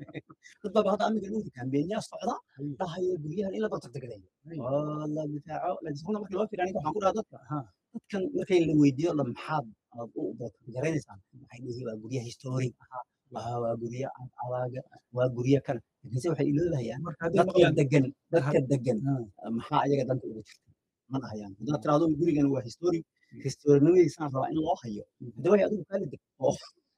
dad baa hadda amiga dhowri kaambeenyaa socda dhahaya guryahan in la bartagtagadayo Ay. oo la difaaco laakiin sababta markii loo fiiriyo aniga waxaan ku dhaha dadka Ha. dadkan markay la weydiiyo la maxaad aad u garanaysaan waxay dhihi waa gurya historic ahaa waa waa gurya adaaga waa gurya kan laakiinse waxay iloobahayaan marka hadday dadka maqlaan degan dadka degan Ha. maxaa ayaga danta ugu jirta ma dhahayaan haddaad tiraahdo gurigan waa historic historinimadiisaan rabaa in loo hayo hadda way adigu kaali deg oo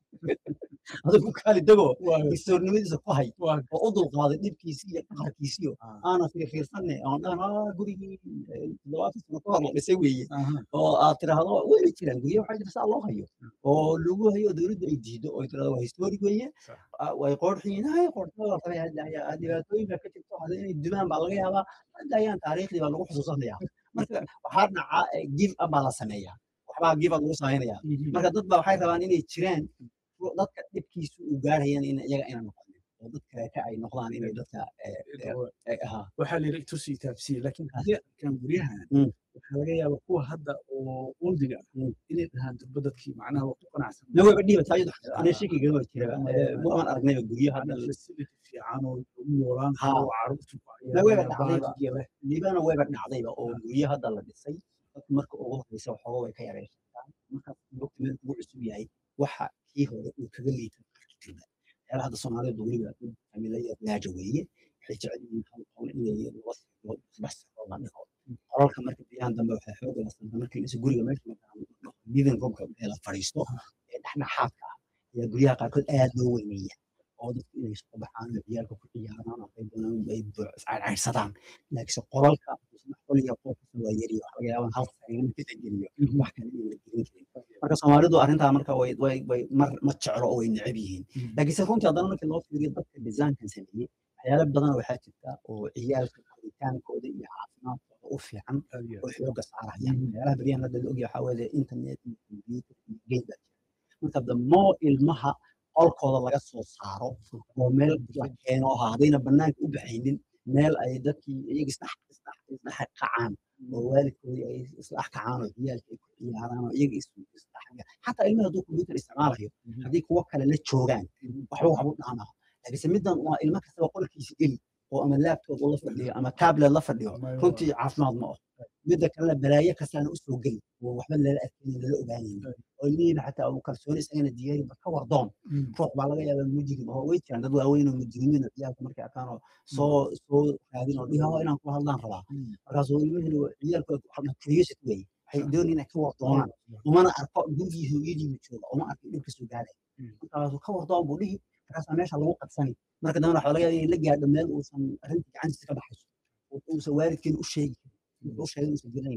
adigu kaali degoo Waa- historinimadiisa ku hay waa- oo u dulqaaday dhibkiisi iyo qaharkiisiyo Ah. aanan fiirfiirsanne oon dhahan "Ah, gurigii eh, toddobaatan sano ka hor la dhisay weeye aha. oo aad tiraahdo wayna jiraan guryo waxaa jira saa loo hayo oo lagu hayo dowladda ay diido oo ay tirahdo waa historic weeye Sax. ah, way qoorxiin hay qoorxada la rabay hadda ayaa dhibaatooyin baa ka jirto hadda inay dumaan baa laga yaabaa hadda ayaan taariikhdii baa lagu xusuusanaya marka waxaa dhaca eh, give up baa la sameeyaa waxbaa give up lagu samaynayaa Mhm. marka dad baa waxay rabaan inay jiraan kuwa dadka dhibkiisu uu gaarhayaan in iyaga ayna noqonin oo dad kaleeta ay noqdaan inay dadka eh, eh, eh, aha waxaa la yidhi tusi taabsiye laakiin haddii arkaan guryahan Mm. waxaa laga yaabaa kuwa hadda oo oldiga ah Mm. inay dhahaan durba dadkii macnaha waa ku qanacsan na wayba dhiibataa iyadu aniga shakiga ma jira Ama- waan aragnayba guryo hadda hadda facility fiican oo lagu noolaan Ha. karo oo carruurtu ku Na wayba ciyaarayaan, dhacdayba. baadiga leh. liibana wayba dhacdayba oo guryo hadda la dhisay dadku marka ugu horreysa waxooga way ka yareyshataan markaas waqti meel ugu cusub yahay waxa kii hore uu kaga liita qarkiba meelaha hadda soomaalida weliba familiya laaja weeye waxay jecel yihiin hal qowl inay laba sano saddex sano la dhigo qolalka marka biyahan dambe waxay xooga la santaa markii isa guriga meesha markaa living roomka ee la fadhiisto ee dhexdhexaadka ah ayaa guryaha qaarkood aad loo weyneeya oo dadku inay soo baxaan oo ciyaalka ku ciyaaraan oo ay doonaan ay iscaydhsadaan laakiinse qolalka saddex qol iyo qof kasta waa yari waxa laga yaabaa hal sariir marka la geliyo wax kale in la gelin karin marka soomaalidu arrintaa marka way way way mar ma jeclo oo way neceb yihiin laakiinse runtii haddana markii loo fiiriyo dadka desaankan sameeyey waxyaalo badan waxaa jirta oo ciyaalka koritaankooda iyo caafimaadkooda u fiican Aad iyo oo xooga saarayaan meelaha beryahan hadda la ogyahay waxaa weeye internet iyo computer iyo game baa jira marka the more ilmaha qolkooda laga soo saaro oo meel la keeno oo haddayna banaanka u baxaynin meel ay dadkii iyaga isdhex isdhex isdhex kacaan oo waalidkoodii ay isdhex kacaan oo ciyaalka ay ku ciyaaraan oo iyaga is isdhex xataa ilmaha hadduu computer isticmaalayo haddii kuwo kale la joogaan waxba waxbu dhaanaa laakiinse middan waa ilmo kastaba qolkiisa geli oo ama laptop uu la fadhiyo ama tablet la fadhiyo Ama- runtii caafimaad ma ah midda kalena balaayo kastaana usoo geli oo waxba lala arkaynin lala ogaanaynin oo ilmihiina xataa uu kalsooni isagana diyaari ba ka wardoon Mm. ruux baa laga yaabaa mujrim oo way jiraan dad waaweyn oo mujrimiin oo ciyaalka markay arkaan oo soo soo raadin oo dhihi "Oh, inaan ku hadlaan rabaa Mm. markaasuu ilmihiina ciyaalka curiosity wey waxay doonayaan inay ka wardoonaan umana arko gurigii hooyadiiba jooga uma arko dhibka soo gaaraya Mm. markaasuu ka wardoon buu dhihi markaasaa meesha lagu qabsani marka dambena waxaa laga yaabaa inay la gaadho meel uusan arrinta gacantiisa ka baxayso oo uusan waalidkeena u sheegi karin u sheegin uusan garanaynin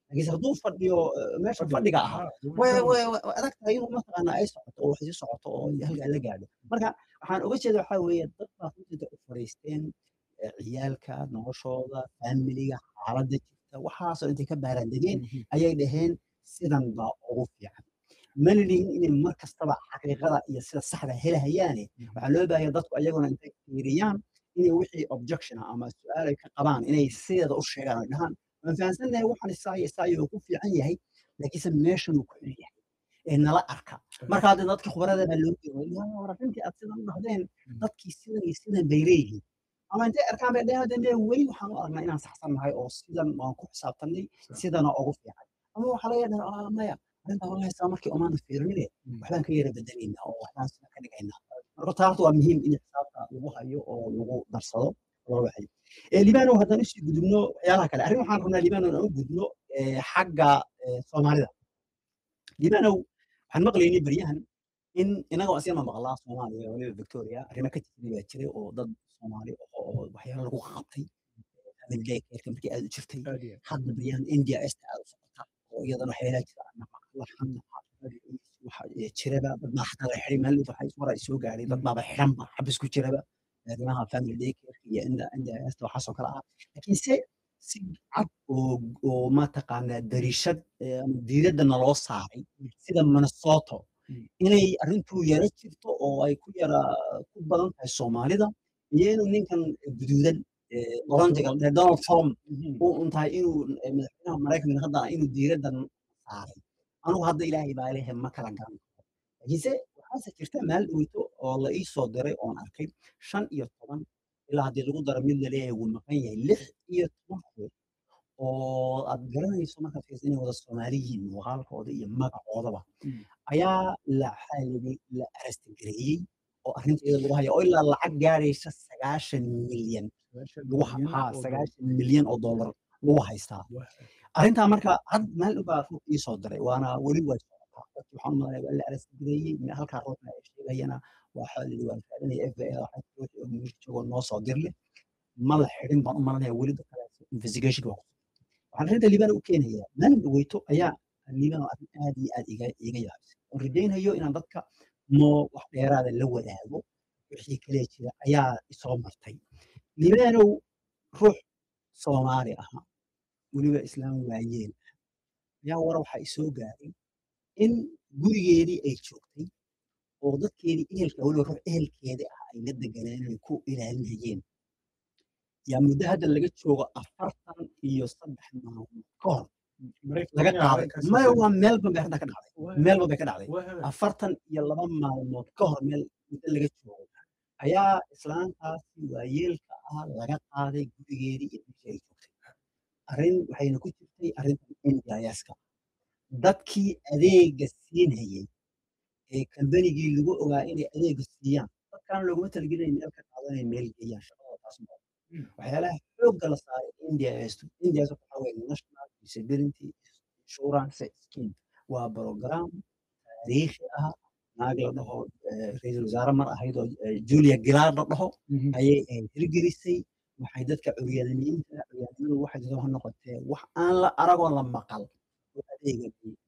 laakiinse hadduu fadhiyo eh, meesha fadhiga ahaa way way way adag tahay inuu mataqaana ay socoto oo sii socoto oo halkaa la gaadho marka waxaan uga jeeda waxaa weeye dad baa runtii u fadhiisteen eh, ciyaalka noloshooda faamiliga xaaladda jirta waxaasoo intay ka baaraandegeen ayay dhaheen sidan baa ugu fiican mana lihin inay mar kastaba xaqiiqada iyo sida saxda helahayaane waxaa loo baahaya dadku ayaguna intay fiiriyaan inay wixii objection ah ama su-aal ay ka qabaan inay sideeda u sheegaan ay dhahaan waan fahamsannahay waxaan isaayo isaayo uu ku fiican yahay laakiinse meeshan uu ku xun yahay ee nala arka marka hadda dadka khubarada baa loo jeeda war arrintii aad sidan u dhahdeen dadkii sidan iyo sidan bay leeyihiin ama intay arkaan bay dhahaan dambe weli waxaan u aragnaa inaan saxsannahay oo sidan waan ku xisaabtannay sidana ugu fiican ama waxaa laga dhahaa maya arrintaa wallahi saa markii omaana fiirinine waxbaan ka yara bedelaynaa oo waxbaan sida ka dhigaynaa marka taa horta waa muhiim in xisaabta lagu hayo oo lagu darsado loo waxayo libano haddaan usii gudubno waxyaalaha kale arrin waxaan rabnaa libano inaan u gudno eh, xagga eh, soomaalida libano waxaan maqlaynay beryahan in inagoo asyama maqlaa soomaaliya waliba victoria arrimo ka jirtay baa jiray oo dad soomaali oo oo waxyaalo lagu qabtay family day care markii aad u jirtay hadda beryahan india esta aad u socota oo iyadana waxyaalaha jira ana maqla xanta waxa eh, jiraba dad baa xataa la xiray maalin waxay war ay soo gaadhay dad baaba xiranba xabis ku jiraba arrimaha family day care iyo inda inda esta waxaasoo kale ah laakiin se si cad oo oo mataqaanaa dariishad eh, ama diiradda naloo saaray sida minnesota inay arrintu yara jirto oo ay ku yara ku badan tahay soomaalida iyo inuu ninkan guduudan eh, oranjiga eh, donald trump uu untahay inuu eh, madaxweynaha maraykanka hadda inuu diiraddan saaray anugu hadda ilaahay baa lehe ma kala garan karo laakiinse waxaase jirta maal dhoweyto oo la ii soo diray oon arkay shan iyo toban ilaa haddii lagu daro mid laleeyahay wuu maqan yahay lix iyo toban ruux oo aad garanayso markaad fiiriso inay wada soomaali yihiin muuqaalkooda iyo magacoodaba ayaa la waxaa layidhi la arastagareeyey oo arrinta iyada lagu haya oo ilaa lacag gaaraysa sagaashan milyan lagu ha- haa sagaashan milyan oo dollar lagu haystaa arrintaa marka had maalin baa ruux ii soo diray waana weli way socotaa dadki waxaan u malanaya waa la arastagareeyey halkaa ruuxna ay sheegayana waxaa layidhi waan raadinaya f b i waxaa ruux oo meel joogo noo soo dirle ma la xidhin baan u malanaya weli dadka investigation waa waxaan arrinta liibana u keenayaa maalin dhaweyto ayaa liibana arrin aad iyo aad iga iga yaabisay oon rajaynayo inaan dadka moo wax dheeraada la wadaago wixii kale jira ayaa isoo martay liibanow ruux soomaali ahaa weliba islaam waayeen ayaa wara waxaa isoo gaaray in gurigeedii ay joogtay oo dadkeedii ehelka weliba ruux ehelkeeda ah ay la deganeen ay ku ilaalinayeen yaa muddo hadda laga joogo afartan iyo saddex maalmood ka hor laga qaaday maya waa meelban bay hadda ka dhacday meelban bay ka dhacday afartan iyo laba maalmood ka hor meel muddo laga joogo ayaa islaantaasi waayeelka ah laga qaaday gurigeedii iyo meeshii ay joogtay arrin waxayna ku jirtay arrintan indiayaska dadkii adeega siinayay ee kambanigii lagu ogaa inay adeega siiyaan dadkaan looguma talagelin meel ka qaadanay meel geeyaan shaqada taas ma waxyaalaha xoogga la saaray india indias waxaa weye national disability insurance scheme waa program taariikhi ah naag la dhaho eh, ra-iisul wasaare mar ahayd oo eh, julia gilaar la dhaho ayay ahayd hirgelisay waxay dadka curyaanimiinta curyaanimadu waxay soo noqotee wax aan la aragoo la maqal oo adeega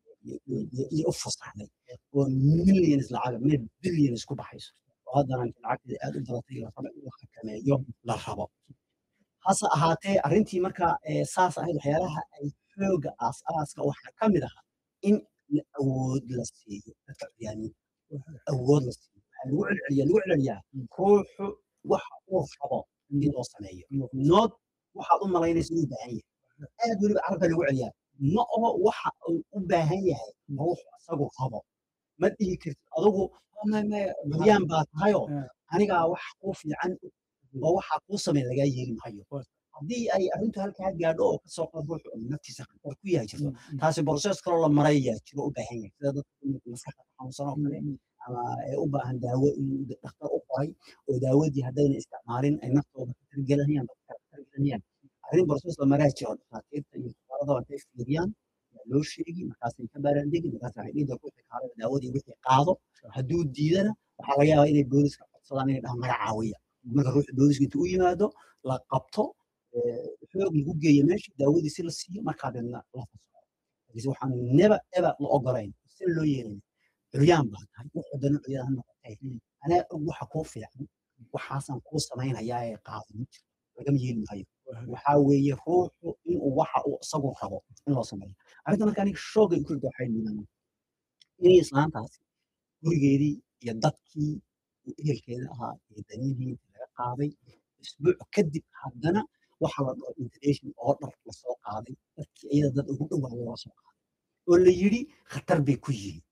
iyo u fasaxday oo millions lacaga mid billions ku baxayso oo haddana lacagteeda aad u badatay la rabo in la xakameeyo la rabo hase ahaatee arrintii marka eh, saas ahayd waxyaalaha ay xooga aas-aaska waxaa ka mid ahaa in la awood la siiyo dadka curyaaniinta awood la siiyo waxaa lagu celceliya lagu celceliyaa ruuxu waxa uu rabo in loo sameeyo nood waxaad u malaynaysa inuu baahan yahay aad weliba carabka lagu celiyaa ma oho waxa uu u baahan yahay ruuxu isagu rabo ma dhihi kartid adugu buryaan baa tahayoo anigaa wax kuu fiican oo waxaa kuu sameyn lagaa yeeli maayo haddii ay arrintu halkaa gaadho oo kasoo qad ruuxu naftiisa khatar ku yahay jirto taasi boroses kaloo la maray yaa jiro u baahan yahay sida dadka maskaxda ka xanuunsan oo kale ama ee u baahan daawo in dhakhtar u qoray oo daawadii haddayna isticmaalin ay naftooda ka targelanayaan dadka ka targelanayaan arrin boroses la maraa jiro dhakhaatiirta iyo khubarada intay fiiriyaan yaa loo sheegi markaasay ka baaraandegi markaas waxay dhihi doonta wixii kaalada daawadii wixii qaado hadduu diidana waxaa laga yaabaa inay booliska codsadaan inay dhahaan naga caawiya marka ruuxa booliska intuu u yimaado la qabto xoog lagu geeyo meesha daawadiisi la siiyo markaa deedna la fasaxo laakiinse waxaan neba eba la ogolayn si loo yeelin curyaan baa tahay wuxuu dana curyaan ha noqotay anaa og waxa kuu fiican waxaasaan kuu samaynayaa ee qaado ma jiro lagama yeeli maayo waxaa weeye ruuxu inuu waxa uu isagu rabo in loo sameeyo arrinta marka aniga shooga ku jirta waxay liidaan inay islaantaasi gurigeedii iyo dadkii iyo ehelkeeda ahaa iyo danihii laga qaaday isbuuc kadib haddana waxa la dhaho integration oo dhar lasoo qaaday dadkii iyada dad ugu dhowaa loo soo qaaday oo la yidhi khatar bay ku yihiin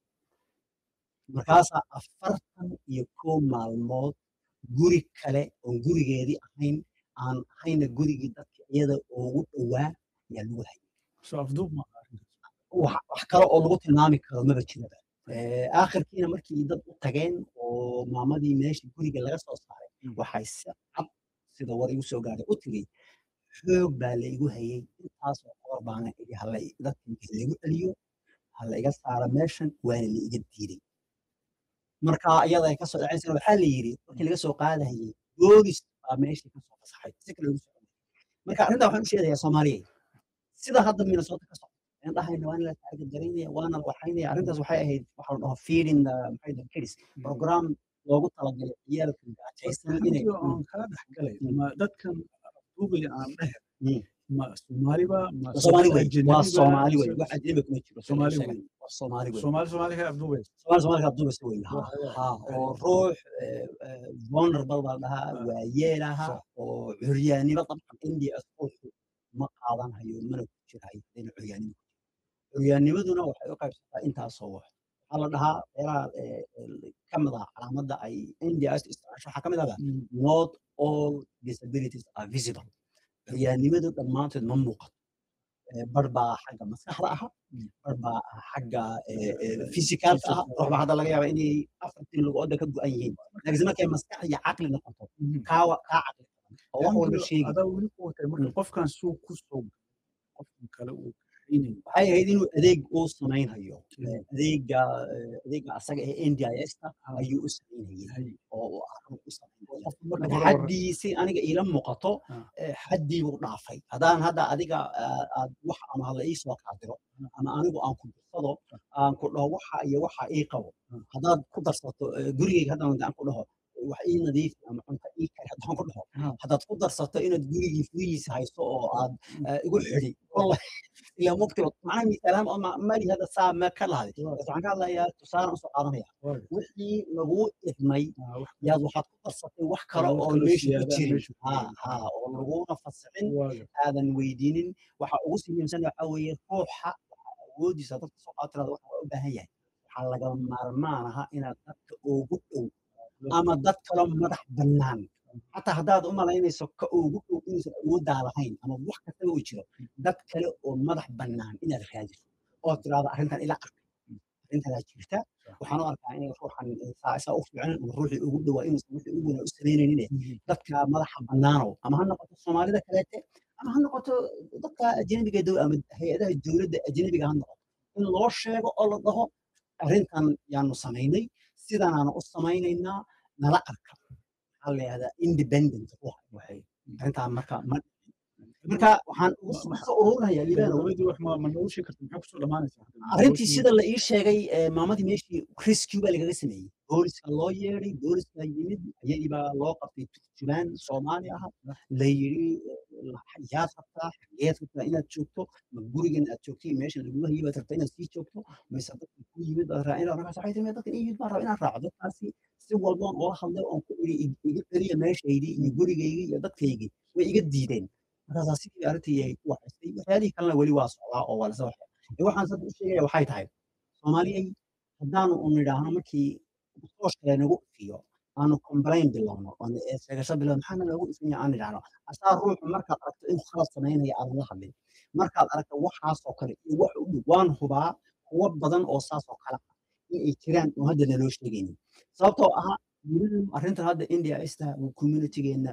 markaasaa afartan iyo kow maalmood guri kale oon gurigeedii ahayn aan ahayna gurigii dadka iyada ugu dhowaa ayaa lagu hayay soo afduub ma wax wax kale oo lagu tilmaami karo maba jiraba aakhirkiina markii dad u tageen oo maamadii meeshii guriga laga soo saaray waxay si cad sida war igu soo gaaray u tiri xoog baa la igu hayay intaasoo qoor baana idhi hala dadkii laigu celiyo hala iga saara meeshan waana la iga diiday marka iyada ay kasoo dhacaysana waxaa la yidhi markii laga soo qaadahayay boolis baa meeshii kasoo fasaxay si kale lagu soo marka arrintaa waxaan u sheegayaa soomaaliya sida hadda minnesota ka socda aan dhahayna waana la taaga dareynaya waana la waxaynaya arrintaas waxay ahayd waxa la dhaho feeding the maxay dhahay kids program loogu talagalay ciyaalka gaajaysan inay aan kala dhexgalay ma dadkan afduubaya aan dhehe Mm. ma soomaaliba ma soomaali wey waa ajnabiba? soomaali wey wax ajnabi kuma jiro Soomaali sheegan. wey. waa soomaali wey soomaali soomaali ka afduubaysa soomaali soomaali ka duubasa wey ha Waa- waa- ha oo ruux vulnerable baa la dhahaa Ah. waa yeelaha Sax. oo curyaannimo dabcan india ruuxu ma qaadan hayo mana ku jirayo hadayna curyaannimo ku jiro curyaannimaduna waxay u qaybsataa intaasoo wax waxaa la dhahaa meelaha eh, eh, ka mid ah calaamadda ay india isticmaasho waxaa ka mid ahba not all disabilities are visible curyaannimadu dhammaantood ma muuqato Eh, bar baa xagga maskaxda aha bar baa ah xagga eh, eh, physicalka ah ruux baa hadda laga yaaba inay afartii lugooda ka go-an yihiin laakiinse markay maskax iyo caqli noqoto kaawa kaa caqli badan oo wax walba sheegi adaa weli ku watay marka Mm. qofkan suu ku soo qofkan kale uu kaxaynayo waxay ahayd inuu adeeg uu samaynhayo Mm. Eh, adeega eh, adeega asaga ee ndis-ta Ah. ayuu u samaynayay Hay. oo uu arrin u samaynaya Qofka marka marka hore war- xaddii si aniga iila muuqato Ah. eh, xaddii buu dhaafay haddaan hadda adiga ah, aad wax ama hala ii soo kaadiro ama anigu aan ku dirsado aan ku dhaho waxa iyo waxa ii qabo Ah. haddaad ku darsato eh, gurigeyga haddaan aan ku dhaho wax ii nadiifi ama cunto ii kari haddaan ku dhaho Ah. haddaad ku darsato inaad gurigii furihiisa hayso oo aad eh, igu xidhi wallahi ilaa mugtiba macnaha miisaalaan oo ma- mali hadda saa ma ka lahday bas waxaan ka hadlayaa tusaale usoo qaadanaya Waayo. wixii laguu idmay Ah, wax yaad waxaad ku darsatay wax kale Wax oo kaloo meesha ku siyaada jirin meesha ku ha jirin. ha oo laguna fasixin waayo. aadan weydiinin waxa ugu sii muhiimsan waxa weeye ruuxa waxa awoodiisa dadka soo qaatirada waxa waa u baahan yahay waxaa lagama maarmaan aha inaad dadka ugu dhow ama dad kaloo madax bannaan xataa haddaad u malaynayso ka ugu dhow inuusan awooddaa lahayn ama wax kastaba uu jiro dad kale oo madax bannaan inaad raadiso oo tiraahdo arrintan ila arkay arrintanaa jirta waxaan u arkaa in ruuxan saa isaa u fiican ama ruuxii ugu dhowaa inuusan wixii ugu weynaa u samaynaynin dadka madaxa bannaanow ama ha noqoto soomaalida kaleete ama ha noqoto dadka ajnabiga dow ama hay-adaha dowladda ajnabiga ha noqoto in loo sheego oo la dhaho arrintan yaanu samaynay sidanaanu u samaynaynaa nala arka maxaa la yihahdaa independent ruuxa waxay arrintaa marka ma marka waxaan ugu soo soo ururinayaa liibano dowladdii wax ma ma noogu sheegi karta maxaa kusoo dhamaanaysaa arrintii sida la ii sheegay eh, maamadii meeshii rescue baa lagaga sameeyey booliska loo yeeday booliska yimid iyadii baa loo qabtay turjubaan soomaali ah la yidhi eh, yaad rabtaa xageed rabtaa inaad joogto ma gurigan aad joogtay meeshan lagugu hayay baad rabtaa inaad sii joogto mise dadka ku yimid baad rabaa inaad markaas waxay timi dadkan ii yimid baan rabaa inaan raaco dadkaasi si walboon oola hadlay oon ku idhi "Ig- iga celiya meeshaydii iyo gurigaygii iyo dadkaygii way iga diideen markaasaa sidii arrintii ay ku waxaystay waxyaalihii kalena weli waa socdaa oo waa lasa waxya ee waxaan sadda u sheegaya waxay tahay soomaaliyay haddaanu u nidhaahno markii sooshkale nagu ifiyo aanu complain bilowno oon ee sheegasho bilowno maxaana loogu ifinya aan nidhaahno asaa ruuxu markaad aragto inuu khalad samaynaya aadan la hadlin markaad aragto waxaasoo kale iyo wax u dhow waan hubaa kuwo badan oo saasoo kale ah in ay jiraan oo hadda naloo sheegaynin sababtoo ah weliba arrintan hadda india ista communitygeenna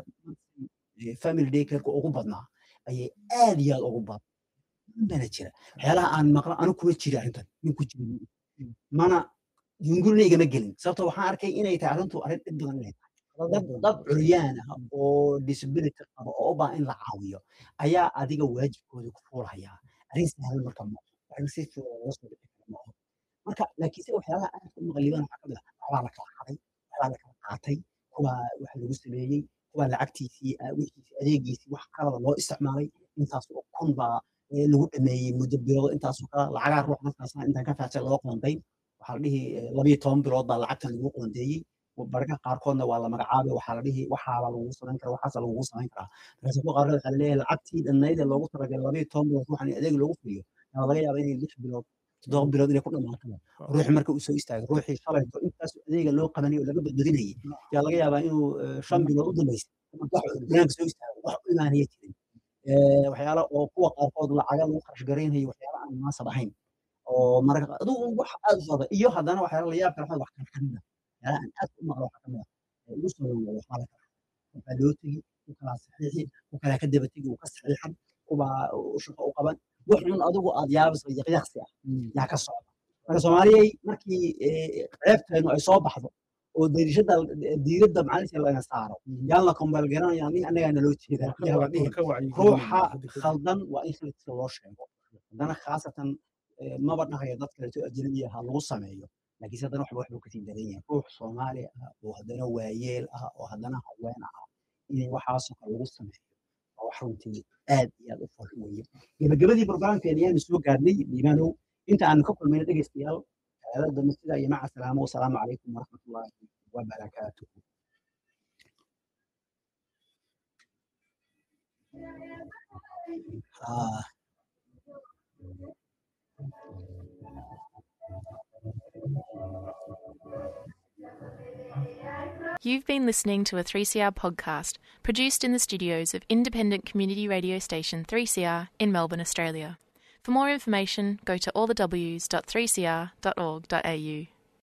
eh, family daycareka ugu badnaa ayay aad iyo aad ugu badan bana jira waxyaalaha aan maqlo anu kuma jiri arrintan nin ku jiri mana yungurina igama gelin sababtoo waxaan arkay inay tahay arrintu arrin dhib badan inay tahay dad dad curyaan ah oo disability qaba oo u baahan in la caawiyo ayaa adiga waajibkooda ku fuulayaa arrin sahlan marka ma arrin si fudud looga soo dhici kara ma aho marka laakiinse waxyaalaha aad ku maqliban waxaa ka mid ah waxbaa la kala xaday waxbaa la kala qaatay kuwaa wax lagu sameeyey kuwaa lacagtiisii wixiisii adeegiisii wax kalada loo isticmaalay intaas oo kun baa lagu dhameeyey muddo bilood intaasoo kala lacagaa ruux markaasna intaan ka faacay loo qoonday waxaa la dhihi labayo toban bilood baa lacagtan lagu qoondeeyey barka qaarkoodna waa la magacaabay waxaa la dhihi waxaaba lagu samayn karaa waxaasa lagu samayn karaa markaase kuwa qaarkood waxaa leeyahay lacagtii dhannayd ee loogu talagalay labayo toban bilood ruuxan adeeg loogu fuliyo yaa laga yaabaa inay lix bilood toddoba bilood inay ku dhamaato ruuxi marka uu soo istaagay ruuxii shalayto intaas adeega loo qabanayay oo laga badbadinayay yaa laga yaabaa inuu shan bilood u dambaysay banaanka soo istaago wax u imaanaya jirin waxyaala oo kuwa qaarkood lacaga lagu kharash garaynayo waxyaala aan munaasab ahayn oo mararka adigu wax aad u badan iyo haddana waxyaala la yaab kale wax kala kamid ah waxyaala aan aad u maqlo waxaa kamid ah ugu soo dhaweeya waxbaa la kala waxaa loo tegi ku kalaa saxiixi ku kalaa ka daba tegi uu ka saxiixan kubaa shaqo u qaban wax un adigu aad yaabiso yaqyaqsi ah yaa ka socda marka soomaaliyay markii ceebteenu ay soo baxdo oo dariishada diiradda macalinka laga saaro yaan la kombal garanaya nin annagaa naloo jeedaa yaa la dhihi ruuxa khaldan waa in khaladkiisa loo sheego haddana khaasatan maba dhahayo dad kaleeto ajnabi ah lagu sameeyo laakiinse haddana waxba waxbuu kasii daran yahay ruux soomaali ah oo haddana waayeel ah oo haddana haween ah in waxaasoo kale lagu sameeyo waa wax runtii aad iyo aad u fol weeye gebagabadii barnaamijkeena ayaanu soo gaarnay liimaanow inta aanu ka kulmayna dhegeystayaal هذا مثل يا مع السلامة والسلام عليكم ورحمة الله وبركاته آه. You've been listening to a 3CR podcast produced in the studios of independent community radio station 3CR in Melbourne, Australia. For more information, go to allthews.3cr.org.au.